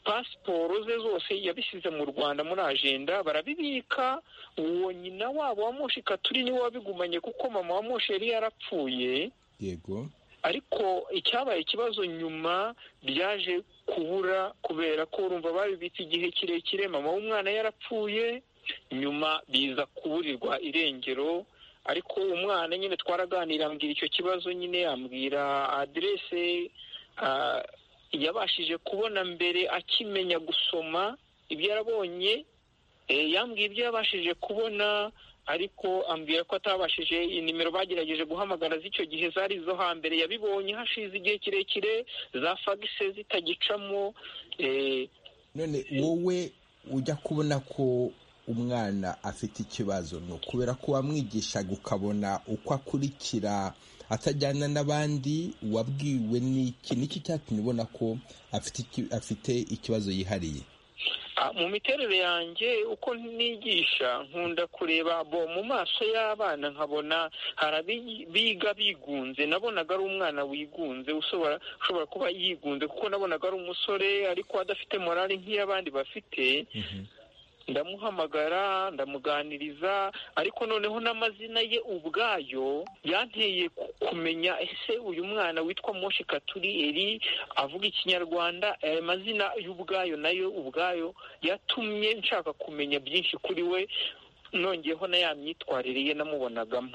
pasiporo ze zose yabisize mu rwanda muri ajenda barabibika uwo nyina wabo wa moshi katuri niwe wabigumanye kuko mama wa moshi yari yarapfuye yego ariko icyabaye ikibazo nyuma byaje kubura kubera ko urumva babibitse igihe kirekire mama w'umwana yarapfuye nyuma biza kuburirwa irengero ariko umwana nyine twaraganira ambwira icyo kibazo nyine yambwira aderese yabashije kubona mbere akimenya gusoma ibyo yarabonye yambwiye ibyo yabashije kubona ariko ambwira ko atabashije inimero bagerageje guhamagara z'icyo gihe zari izo hambere yabibonye hashize igihe kirekire za fagise zitagicamo none wowe ujya kubona ko umwana afite ikibazo ni ukubera ko wamwigishaga ukabona uko akurikira atajyana n'abandi wabwiwe n'iki n'iki cyatumye ubona ko afite ikibazo yihariye mu miterere yanjye uko nigisha nkunda kureba bo mu maso y'abana nkabona hari abiga bigunze nabonaga ari umwana wigunze ushobora kuba yigunze kuko nabonaga ari umusore ariko adafite morali nk'iy'abandi bafite ndamuhamagara ndamuganiriza ariko noneho n'amazina ye ubwayo yanteye kumenya ese uyu mwana witwa moshi katuri eri avuga ikinyarwanda aya mazina y'ubwayo nayo ubwayo yatumye nshaka kumenya byinshi kuri we nongeyeho na ya myitwarire ye namubonagamo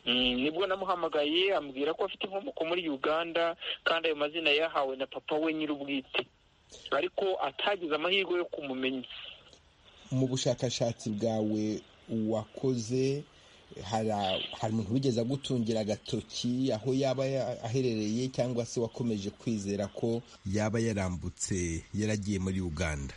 nibwo namuhamagaye ambwira ko afite inkomoko muri uganda kandi ayo mazina yahawe na papa we nyir'ubwite ariko atagize amahirwe yo kumumenya mu bushakashatsi bwawe wakoze hari umuntu wigeze agutungira agatoki aho yaba aherereye cyangwa se wakomeje kwizera ko yaba yarambutse yaragiye muri uganda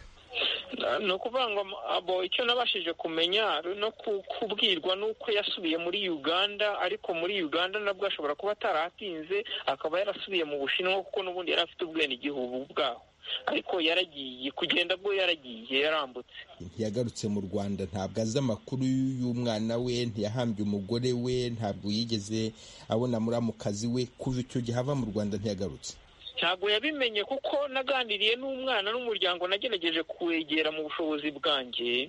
ni ukuvuga ngo abo icyo nabashije kumenya no kubwirwa n'uko yasubiye muri uganda ariko muri uganda nabwo ashobora kuba ataratinze akaba yarasubiye mu bushinwa kuko n'ubundi yari afite ubwenegihugu bwaho ariko yaragiye kugenda bwo yaragiye yarambutse ntiyagarutse mu rwanda ntabwo azi amakuru y'umwana we ntiyahambye umugore we ntabwo yigeze abona muramukazi we kuva icyo gihe ava mu rwanda ntiyagarutse ntabwo yabimenye kuko naganiriye n'umwana n'umuryango nagerageje kuwegera mu bushobozi bwanjye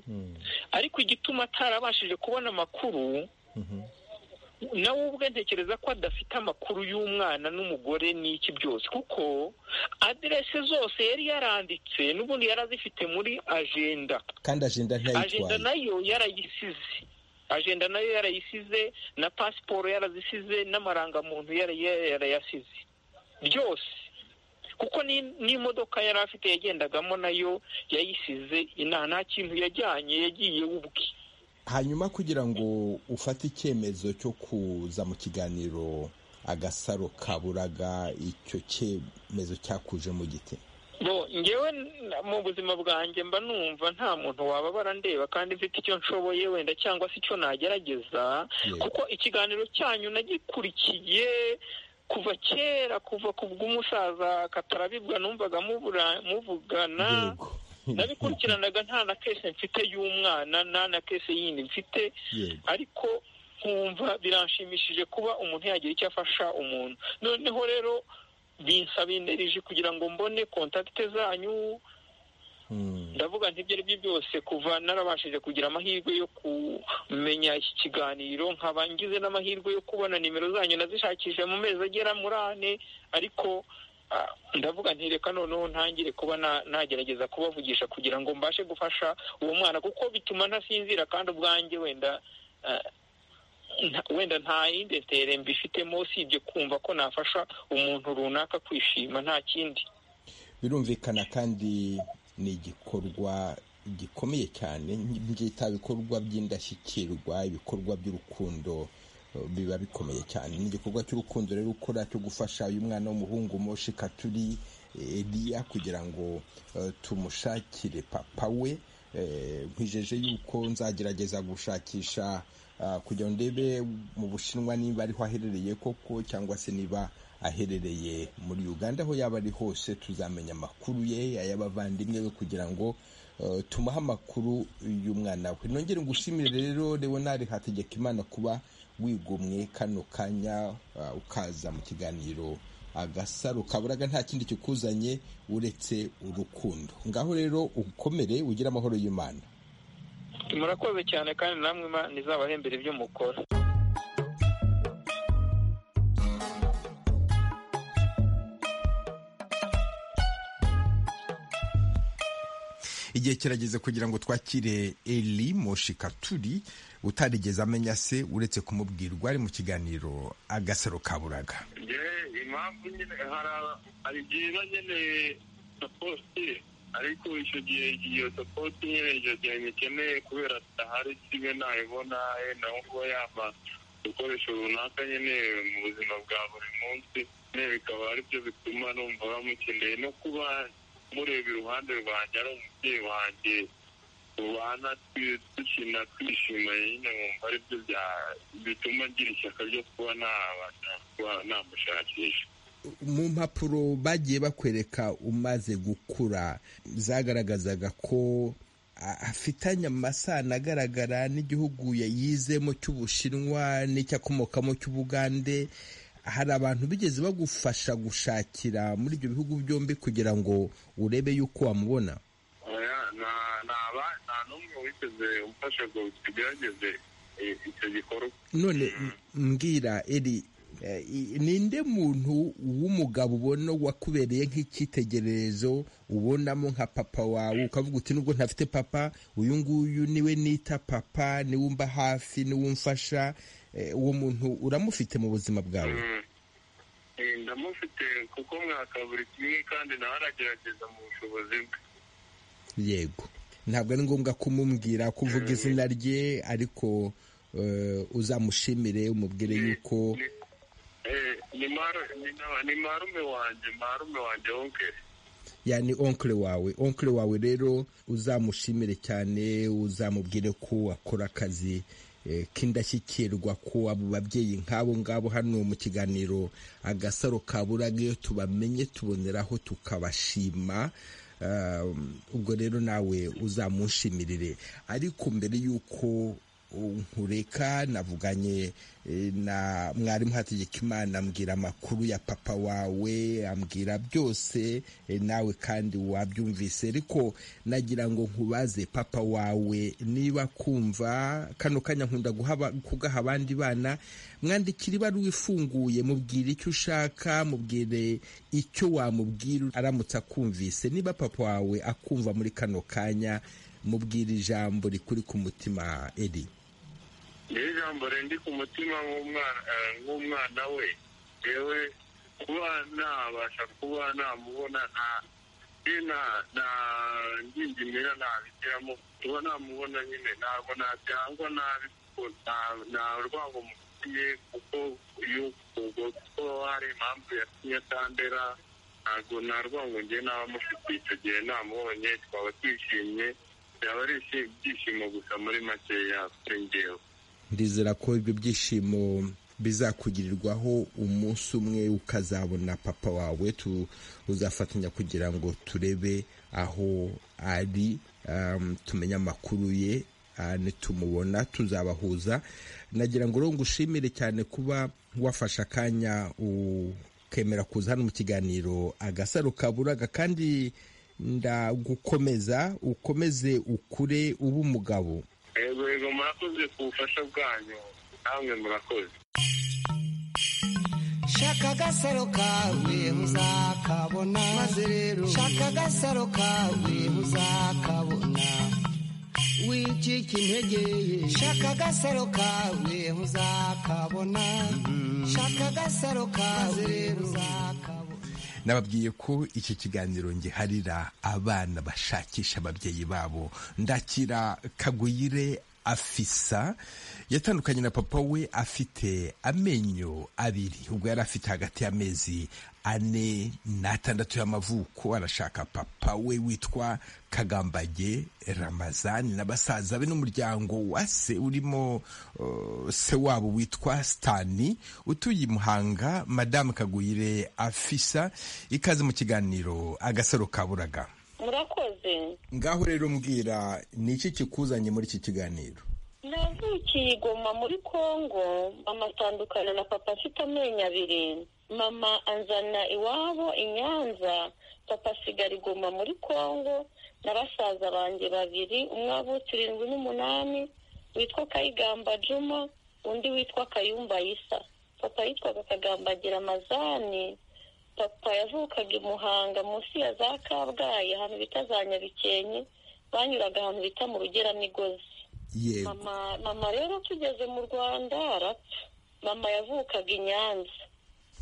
ariko igituma atarabashije kubona amakuru nawe ubwe ntekereza ko adafite amakuru y'umwana n'umugore n'iki byose kuko aderese zose yari yaranditse n'ubundi yari azifite muri ajenda kandi ajenda ntiyayitwaye ajenda nayo yarayisize ajenda nayo yarayisize na pasiporo yarazisize n'amarangamuntu yarayasize byose kuko n'imodoka yari afite yagendagamo nayo yayisize nta kintu yajyanye yagiye ubwe hanyuma kugira ngo ufate icyemezo cyo kuza mu kiganiro agasaro kaburaga icyo cyemezo cyakuje mu giti ngewe mu buzima bwanjye mba numva nta muntu wababara ndeba kandi mfite icyo nshoboye wenda cyangwa se icyo nagerageza kuko ikiganiro cyanyu nagikurikiye kuva kera kuva ku bw'umusaza katarabibwa numvaga muvugana nabikurikiranaga nta na kese mfite y'umwana nta na kese yindi mfite ariko nkumva biranshimishije kuba umuntu yagira icyo afasha umuntu noneho rero binsabinerije kugira ngo mbone kontakite zanyu ndavuga ntibyo ari byo byose kuva narabashije kugira amahirwe yo kumenya iki kiganiro nkaba ngize n'amahirwe yo kubona nimero zanyu nazishakishije mu mezi agera muri ane ariko ndavuga ntireka noneho ntangire kuba nagerageza kubavugisha kugira ngo mbashe gufasha uwo mwana kuko bituma ntasinzira kandi ubwanjye wenda wenda nta yindi ntere mbifitemo usibye kumva ko nafasha umuntu runaka kwishima nta kindi birumvikana kandi ni igikorwa gikomeye cyane byita ibikorwa by'indashyikirwa ibikorwa by'urukundo biba bikomeye cyane ni igikorwa cy'urukundo rero ukora cyo gufasha uyu mwana w'umuhungu moshi katuri eriya kugira ngo tumushakire papa we nkwijeje yuko nzagerageza gushakisha kugira ngo ndebe mu bushinwa niba ariho aherereye koko cyangwa se niba aherereye muri uganda aho yaba ari hose tuzamenya amakuru ye ay'abavandimwe be kugira ngo tumuhe amakuru y'umwana we nongere ngushimire rero leonard hategeka imana kuba wigomwe kano kanya ukaza mu kiganiro agasaro kaburaga nta kindi kikuzanye uretse urukundo ngaho rero ukomere ugire amahoro y'imana murakoze cyane kandi namwe imana izabahembera ibyo mukora igihe kirageze kugira ngo twakire eli moshikaturi utarigeze amenya se uretse kumubwirwa ari mu kiganiro agasaro kaburaga impamvu nyine hari byiza nyine sapoti ariko icyo gihe iyo sapoti nyine icyo gihe nyikeneye kubera tutahari kimwe nayibona yenda nko kuba yampa ibikoresho runaka nyine mu buzima bwa buri munsi nyine bikaba aribyo bituma numva bamukeneye no kuba mureba iruhande rwanjye ari umubyeyi wanjye tubana dukina twishima nyine nkumva ari byo bituma ngira ishyaka ryo kuba namushakisha mu mpapuro bagiye bakwereka umaze gukura zagaragazaga ko afitanye amasano agaragara n'igihugu yizemo cy'ubushinwa n'icyakomokamo cy'ubugande hari abantu bigeze bagufasha gushakira muri ibyo bihugu byombi kugira ngo urebe yuko wamubona nta n'umwe witeze umfasha ngo tugerageze icyo gikorwa none mbwira eri ninde muntu w'umugabo ubona wakubereye nk'icyitegererezo ubonamo nka papa wawe ukavuga uti nubwo ntafite papa uyu nguyu niwe nita papa niwe umba hafi niwe umfasha uwo muntu uramufite mu buzima bwawe ndamufite kuko mwaka buri kimwe kandi nawe aragerageza mu bushobozi bwe yego ntabwo ari ngombwa kumubwira ko uvuga izina rye ariko uzamushimire umubwire yuko ni marume wanjye marume wanjye wongere yani onkire wawe onkire wawe rero uzamushimire cyane uzamubwire ko akora akazi k'indashyikirwa ku abo babyeyi nk'abo ngabo hano mu kiganiro agasaro kaburaga iyo tubamenye tuboneraho tukabashima ubwo rero nawe uzamushimirire ariko mbere y'uko nkureka navuganye na mwarimu hategekimana ambwira amakuru ya papa wawe ambwira byose nawe kandi wabyumvise ariko nagira ngo nkubaze papa wawe niba kumva kano kanya nkunda kugaha abandi bana mwandikira ibaruwa ifunguye mubwira icyo ushaka mubwire icyo wamubwira aramutse akumvise niba papa wawe akumva muri kano kanya mubwira ijambo rikuri ku mutima eri niyo ijambo rindi ku mutima nk'umwana we yewe kuba nabasha kuba namubona nta ngingimira ntabigiramo kuba namubona nyine ntabwo nabyangwa nabi kuko nta rwango mufitiye kuko iyo kuko hari impamvu yatumye atandera ntabwo nta rwango ngiye n'abamufitiye icyo gihe namubonye twaba twishimye byaba ari ibyishimo gusa muri makeya kuri ngewe ndizera ko ibyo byishimo bizakugirirwaho umunsi umwe ukazabona papa wawe uzafatanya kugira ngo turebe aho ari tumenye amakuru ye nitumubona tuzabahuza nagira ngo rero ngushimire cyane kuba wafashe akanya ukemera kuza hano mu kiganiro agasaro kaburaga kandi ndagukomeza ukomeze ukure ube umugabo yego yego murakoze ku bufasha bwanyu namwe murakoze shaka agasaro kawe muzakabona maze rero shaka agasaro kawe muzakabona wicika intege ye shaka agasaro kawe muzakabona shaka agasaro kawe muzakabona nababwiye ko iki kiganiro ngiharira abana bashakisha ababyeyi babo ndakira kaguyire afisa yatandukanye na papa we afite amenyo abiri ubwo yari afite hagati y'amezi ane n'atandatu y'amavuko arashaka papa we witwa kagambage ramazani na basaza be n'umuryango wa se urimo uh, se wabo witwa sitani utuye i muhanga madamu kaguyire afisa ikaze mu kiganiro agasaro kaburaga murakoze ngaho rero mbwira ni iki kikuzanye muri iki kiganiro navukiye igoma muri kongo mama atandukana na papa afite amenyo abiri mama anzana iwabo i nyanza papa asigara igoma muri kongo na basaza banjye babiri umwe wavutse irindwi n'umunani witwa kayigamba juma undi witwa kayumba yisa papa yitwaga kagambagira amazani papa yavukaga i muhanga munsi ya za kabgayi ahantu bita za nyabikenke banyuraga ahantu bita mu rugeramigozi yego mama rero tugeze mu rwanda arapfa mama yavukaga i nyanza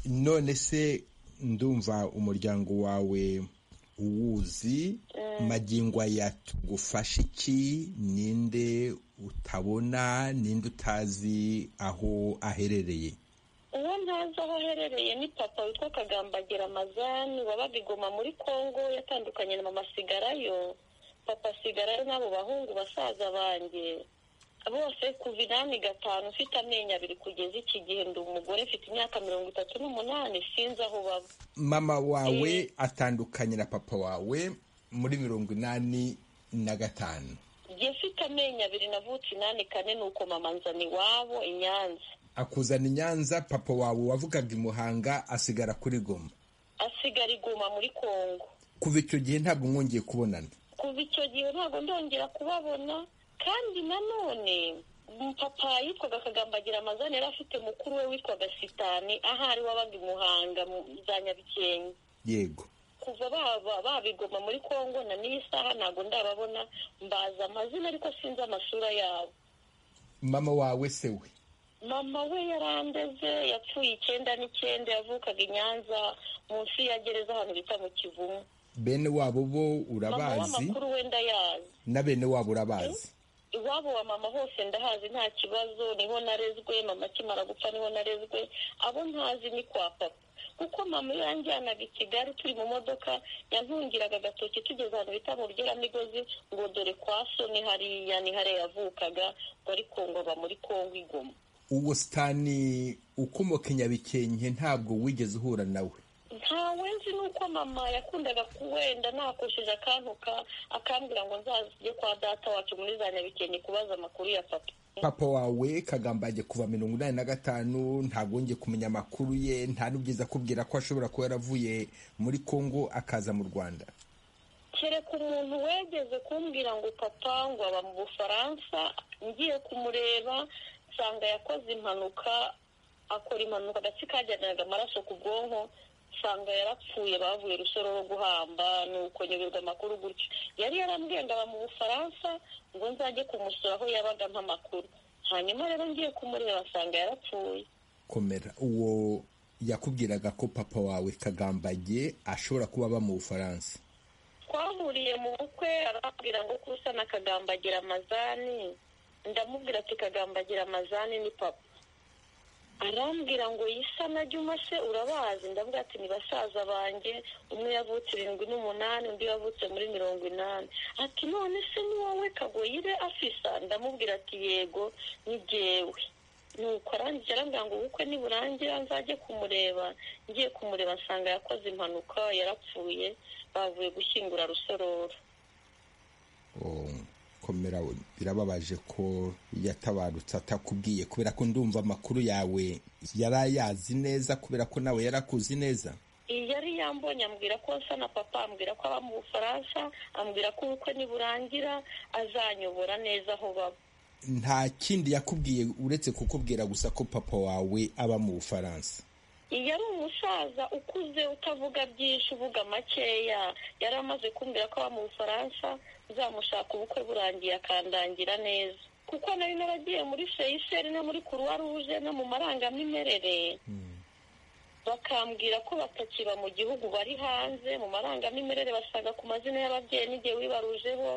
none se ndumva umuryango wawe uwuzi magingo aya tugufasha iki ninde utabona ninde utazi aho aherereye uwo ntazi aho aherereye ni papa witwa kagambagira amazani wabaga igoma muri kongo yatandukanye na mama asigarayo papa asigarayo n'abo bahungu basaza banjye bose kuva inani gatanu ufite amenyo abiri kugeza iki gihe ndi umugore mfite imyaka mirongo itatu n'umunani sinzi aho baba mama wawe atandukanye na papa wawe muri mirongo inani na gatanu njye mfite amenyo abiri navutse inani kane ni uko mama nzana iwabo i nyanza akuzana i nyanza papa wawe wavugaga i muhanga asigara kuri goma asigara iguma muri kongo kuva icyo gihe ntabwo mwongeye kubonana kuva icyo gihe ntabwo ndongera kubabona kandi nanone papa yitwaga kagambagira amazani yari afite mukuru we witwaga sitani ahari wabaga i muhanga mu za nyabikenke yego kuva baba babigoma muri kongo na n'iyi saha ntabwo ndababona mbaza amazina ariko sinzi amasura yabo mama wawe se we mama we yarandeze yapfuye icyenda n'icyenda yavukaga i nyanza munsi ya gereza ahantu bita mu kivumu bene wabo bo mama urabazi w'amakuru we ndayazi na bene wabo urabazi iwabo wa mama hose ndahazi nta kibazo niho narezwe mama akimara gupfa niho narezwe abo ntazi ni kwa papa kuko mama iyo yanjyanaga i kigali turi mu modoka yantungiraga agatoki tugeze ahantu bita mu rugeramigozi ngo dore kwa so ni hariya ni hariya yavukaga ngo ariko ngo aba muri kongo igoma uwo sitani ukomoka i nyabikenke ntabwo wigeze uhura nawe ntawe nzi nuko mama yakundaga kuwenda nakosheje akantuka akambwira ngo nzajye kwa data wacu muri za nyabikenke kubaza amakuru ya papa papa wawe kagambage kuva mirongo inani na gatanu ntabwongeye kumenya amakuru ye nta n'ubyiza akubwira ko ashobora kuba yaravuye muri kongo akaza mu rwanda kereka umuntu wegeze kumbwira ngo papa ngo aba mu bufaransa ngiye kumureba nsanga yakoze impanuka akora impanuka agatsi kajyanaga amaraso ku bwonko nsanga yarapfuye bavuye rusororo guhamba nuko nyoberwa amakuru gutyo yari yarambwiye ngo aba mu bufaransa ngo nzajye kumusura aho yabaga amakuru hanyuma rero ngiye kumureba nsanga yarapfuye komera uwo yakubwiraga ko papa wawe kagambage ashobora kuba aba mu bufaransa twahuriye mu bukwe arambwira ngo kusa na kagambagira amazani ndamubwira ati kagambagira amazani ni papa arambwira ngo yisa na juma se urabazi ndavuga ati ni basaza banjye umwe yavutse irindwi n'umunani undi yavutse muri mirongo inani ati none se ni wowe kagoyire afisa ndamubwira ati yego ni jyewe nuko arangije arambwira ngo ubukwe niburangira nzajye kumureba ngiye kumureba nsanga yakoze impanuka yarapfuye bavuye gushyingura rusororo Oh, komera we. birababaje ko yatabarutse atakubwiye kubera ko ndumva amakuru yawe yari ayazi neza kubera ko nawe yari akuzi neza yari yambonye ambwira ko nsa na papa ambwira ko aba mu bufaransa ambwira ko ubukwe niburangira azanyobora neza aho baba nta kindi yakubwiye uretse kukubwira gusa ko papa wawe aba mu bufaransa iyo ari umusaza ukuze utavuga byinshi uvuga makeya yari amaze kumbwira ko aba mu bufaransa nzamushaka ubukwe burangiye akandangira neza kuko nari naragiye muri feyiseri no muri kuruwa ruje no mu marangamimerere bakambwira ko batakiba mu gihugu bari hanze mu marangamimerere basaga ku mazina y'ababyeyi n'igihe wibarujeho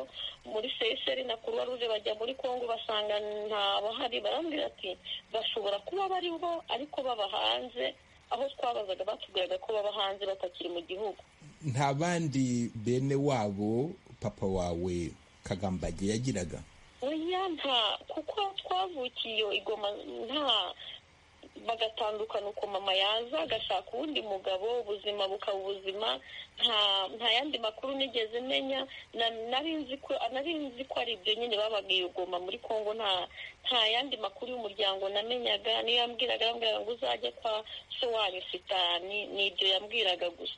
muri seyiseri na kuruwa ruje bajya muri kongo basanga nta bahari barambwira ati bashobora kuba bariho ariko baba hanze aho twabazaga batubwiraga ko baba hanze batakiri mu gihugu nta bandi bene wabo papa wawe kagambage yagiraga oya nta kuko twavukiye igoma nta bagatandukana uko mama yaza agashaka uwundi mugabo ubuzima bukaba ubuzima nta yandi makuru nigeze menya nari nzi ko ari ibyo nyine babaga iyo goma muri congo nta yandi makuru y'umuryango namenyaga niyo yambwiraga yambwiraga ngo uzajye kwa so wanyu sitani ni ibyo yambwiraga gusa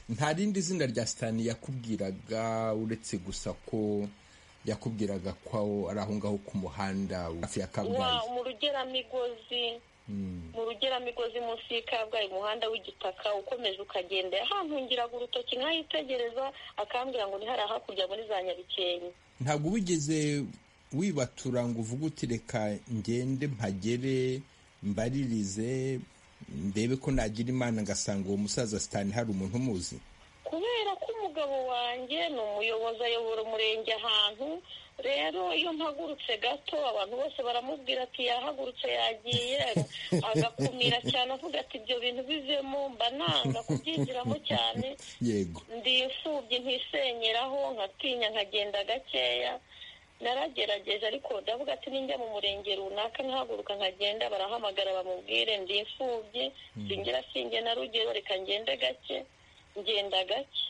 nta rindi zina rya sitani yakubwiraga uretse gusa ko yakubwiraga ko ari aho ngaho ku muhanda hafi ya kabgayi mu rugeramigozi mu rugeramigozi munsi y'ikabgayi umuhanda w'igitaka ukomeje ukagenda yahantungiraga urutoki nkayitegereza akambwira ngo ntihari hakurya muri za nyabikenke ntabwo wigeze wibatura ngo uvuge uti reka ngende mpagere mbaririze ndebe ko nagira imana ngasanga uwo musaza sitani hari umuntu umuzi kubera ko umugabo wanjye ni umuyobozi ayobora umurenge ahantu rero iyo mpagurutse gato abantu bose baramubwira ati yahagurutse yagiye agakumira cyane avuga ati ibyo bintu bivemo mba nanga kubyinjiramo cyane yego ndi imfubyi ntisenyeraho nkatinya nkagenda gakeya naragerageje ariko ndavuga ati ninjya mu murenge runaka nkahaguruka nkagenda barahamagara bamubwire ndi imfubyi singira singe na rugero reka ngende gake ngenda gake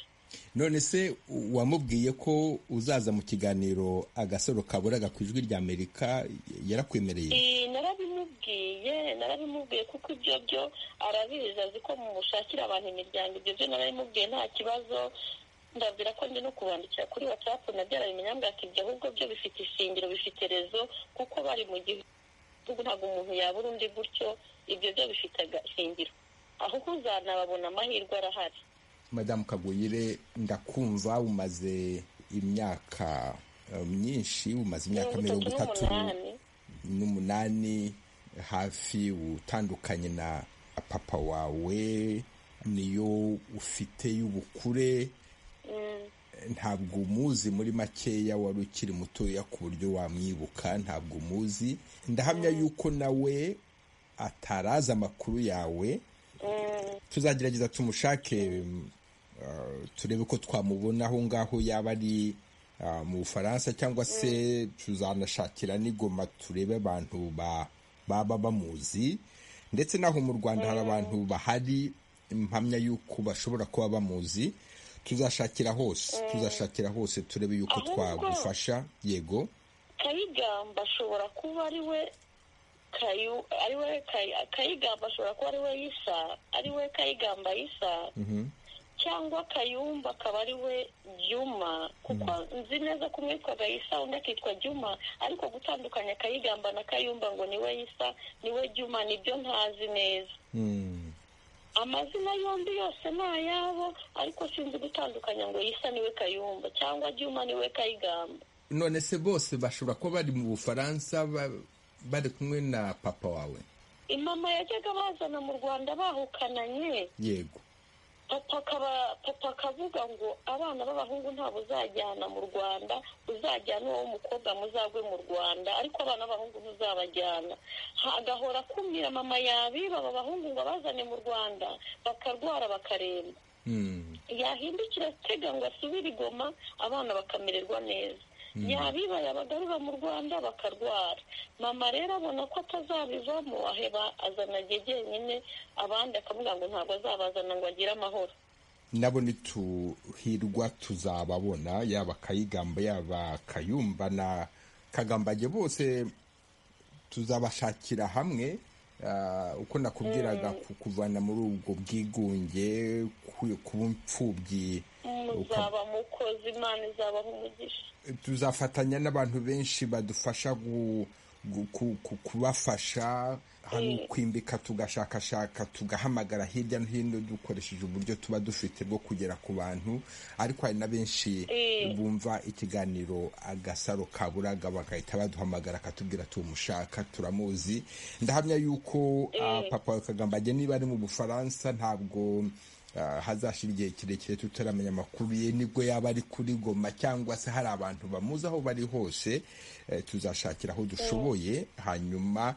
none se wamubwiye ko uzaza mu kiganiro agasoro kaburaga ku ijwi rya amerika yarakwemereye narabimubwiye narabimubwiye kuko ibyo byo arabizi azi ko mushakira abantu imiryango ibyo byo narabimubwiye nta kibazo ndabwira ko ndi no kubandikira kuri watsapu nabyo arabimenya mbwira ati ibyo ahubwo byo bifite ishingiro bifite rezo kuko bari mu gihugu ntabwo umuntu yabura undi gutyo ibyo byo bifite agashingiro ahubwo uzanababona amahirwe arahari madamu kaguyire ndakumva umaze imyaka myinshi umaze imyaka mirongo itatu n'umunani hafi utandukanye na papa wawe niyo ufite y'ubukure ntabwo umuzi muri makeya wari ukiri mutoya ku buryo wamwibuka ntabwo umuzi ndahamya yuko nawe atarazi amakuru yawe tuzagerageza tumushake turebe ko twamubona aho ngaho yaba ari mu bufaransa cyangwa se tuzanashakira n'igoma turebe abantu baba bamuzi ndetse n'aho mu rwanda hari abantu bahari impamya y'uko bashobora kuba bamuzi tuzashakira hose tuzashakira hose turebe y'uko twagufasha yego kayigamba ashobora kuba ari we ari we kayigamba ashobora kuba ari we yisa ari we kayigamba yisa cyangwa kayumba akaba ari we jyuma kuko nzi neza ko umwe yitwaga yisa undi akitwa jyuma ariko gutandukanya kayigamba na kayumba ngo ni we yisa ni we jyuma nibyo ntazi neza amazina yombi yose ni ayabo ariko sinzi gutandukanya ngo yisa ni we kayumba cyangwa jyuma ni we kayigamba none se bose bashobora kuba bari mu bufaransa bari kumwe na papa wawe imama yajyaga bazana mu rwanda bahukananye yego papa akavuga ngo abana b'abahungu ntabwo uzajyana mu rwanda uzajyana uwo mukobwa muzagwe mu rwanda ariko abana b'abahungu ntuzabajyana agahora akumira mama yabiba aba bahungu ngo abazane mu rwanda bakarwara bakaremba yahindukira atega ngo asubire igoma abana bakamererwa neza yabibaya bagarura mu rwanda bakarwara mama rero abona ko atazabivamo aheba azana igihe jyenyine abandi akavuga ngo ntabwo azabazana ngo agire amahoro nabo ntituhirwa tuzababona yaba akayigamba yaba akayumba na kagambage bose tuzabashakira hamwe uko nakubwiraga kukuvana muri ubwo bwigunge kuba imfubyi muzaba mukozi imana izabaha umugisha tuzafatanya n'abantu benshi badufasha kubafasha hari ukwimbika tugashakashaka tugahamagara hirya no hino dukoresheje uburyo tuba dufite bwo kugera ku bantu ariko hari na benshi bumva ikiganiro agasaro kaburaga bagahita baduhamagara akatubwira ati umushaka turamuzi ndahamya yuko papa wa kagambage niba ari mu bufaransa ntabwo hazashira igihe kirekire tutaramenya amakuru ye nibwo yaba ari kuri goma cyangwa se hari abantu bamuzi aho bari hose tuzashakira aho dushoboye hanyuma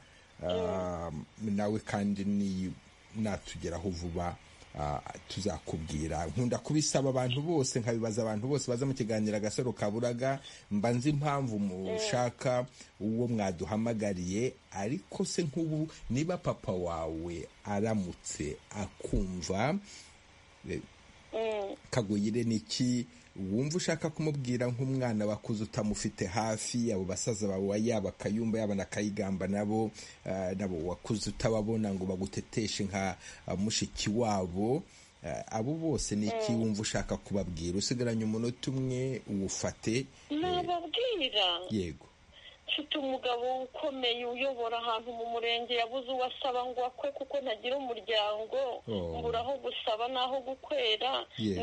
nawe kandi natugeraho vuba tuzakubwira nkunda kubisaba abantu bose nkabibaza abantu bose baza mu kiganiro agasaro kaburaga mba nzi impamvu mushaka uwo mwaduhamagariye ariko se nk'ubu niba papa wawe aramutse akumva kaguyire ni iki wumva ushaka kumubwira nk'umwana wakuze utamufite hafi abo basaza bawe yaba akayumba yaba na kayigamba nabo nabo wakuze utababona ngo baguteteshe nka mushiki wabo abo bose ni iki wumva ushaka kubabwira usigaranye umunota umwe uwufate nababwira yego mfite umugabo ukomeye uyobora ahantu mu murenge yabuze uwo asaba ngo akwe kuko ntagira umuryango mbura aho gusaba n'aho gukwera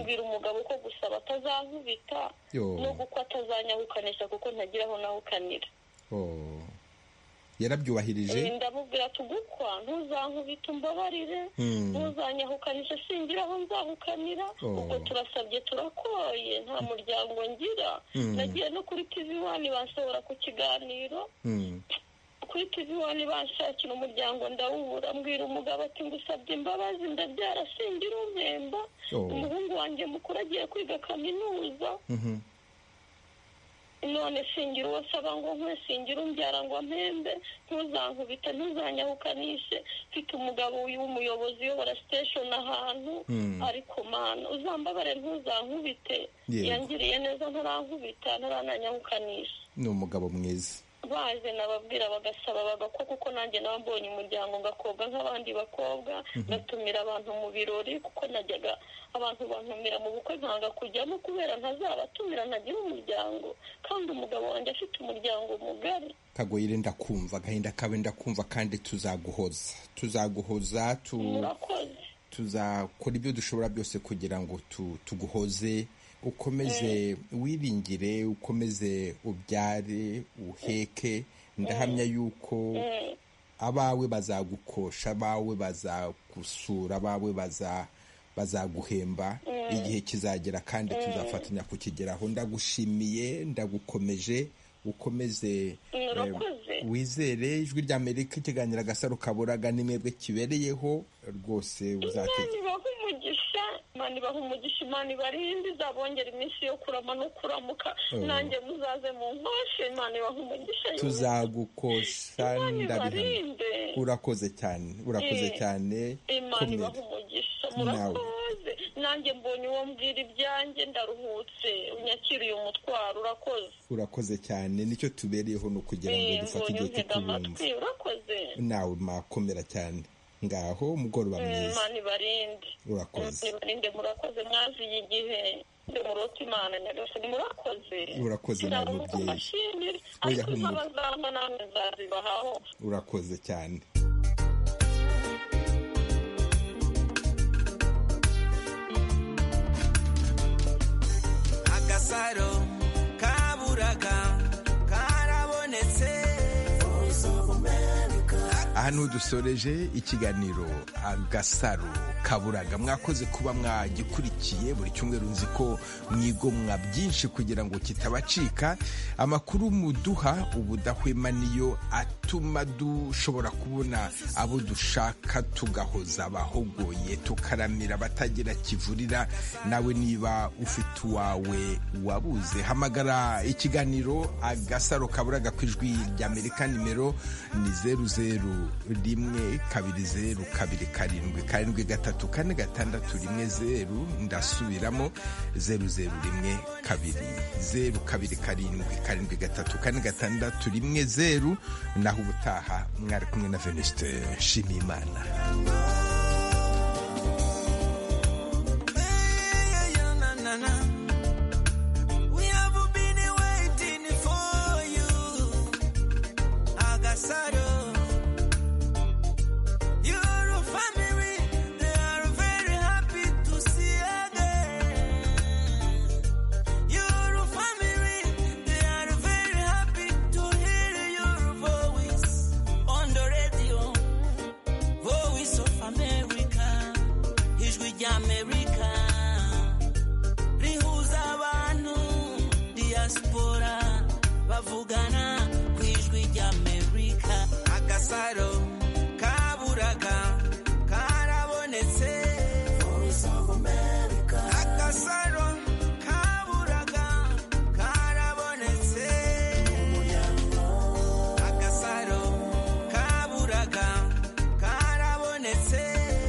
mbwira umugabo ko gusaba atazankubita n'ubwo uko atazanyahukanisha kuko ntagira aho nahukanira yarabyubahirije ndamubwira tugukwa ntuzankubita umbabarire ntuzanyahukanisha singira aho nzahukanira ubwo turasabye turakoye nta muryango ngira nagiye no kuri tivi wani banshobora ku kiganiro kuri tivi wani banshakira umuryango ndawubura mbwira umugabo ati ngusabye imbabazi ndabyara singira umwemba umuhungu wanjye mukuru agiye kwiga kaminuza none singira uwo asaba ngo nkwe singira umbyara ngo mpembe ntuzankubite ntuzanyahukanishe mfite umugabo w'umuyobozi uyobora siteshoni ahantu ariko mana uzambabare ntuzankubite yangiriye neza ntarankubita ntarananyahukanisha ni umugabo mwiza baje nababwira bagasaba bagakwa kuko nanjye nawe mbonye umuryango ngakobwa nk'abandi bakobwa ngatumira abantu mu birori kuko najyaga abantu bantumira mu bukwe nkanga kujyamo kubera ntazabatumira ntagira umuryango kandi umugabo wanjye afite umuryango mugari kagoyire ndakumva agahinda kawe ndakumva kandi tuzaguhoza tuzaguhoza tuzakora ibyo dushobora byose kugira ngo tuguhoze ukomeze wiringire ukomeze ubyare uheke ndahamya yuko abawe bazagukosha abawe bazagusura abawe bazaguhemba igihe kizagera kandi tuzafatanya kukigeraho ndagushimiye ndagukomeje ukomeze wizere ijwi rya amerika ikiganiro agasaro kaburaga n'imwebwe kibereyeho rwose uzategeka imana ibaha umugisha imana ibarinde izabongera iminsi yo kurama no kuramuka nanjye muzaze mu nkoshe imana ibaha umugisha tuzagukosha ndabihamya urakoze cyane urakoze cyane imana ibaha umugisha murakoze nanjye mbonye uwo mbwira ibyanjye ndaruhutse unyakiriye umutwaro urakoze urakoze cyane nicyo tubereyeho ni ukugira ngo dufate igihe cyo kubumva nawe mwakomera cyane ngaho umugoroba mwiza imana ibarinde urakoze ibarinde murakoze mwaziye igihe murota imana nyagasani murakoze urakoze nawe mubyeyi oya humura namwe nzazibahaho urakoze cyane agasaro kaburaga karabonetse ahantu dusoreje ikiganiro agasaro kaburaga mwakoze kuba mwagikurikiye buri cyumweru nzi ko mwigomwa byinshi kugira ngo kitabacika amakuru muduha ubudahwema niyo atuma dushobora kubona abo dushaka tugahoza abahogoye tukaramira abatagira kivurira nawe niba ufite uwawe wabuze hamagara ikiganiro agasaro kaburaga ku ijwi ry'amerika nimero ni zeru zeru rimwe kabiri zeru kabiri karindwi karindwi gatatu kane gatandatu rimwe zeru ndasubiramo zeru zeru rimwe kabiri zeru kabiri karindwi karindwi gatatu kane gatandatu rimwe zeru naho ubutaha mwari kumwe na venuste nshimiyimana tuvugana ku ijwi ry'amerika agasaro kaburaga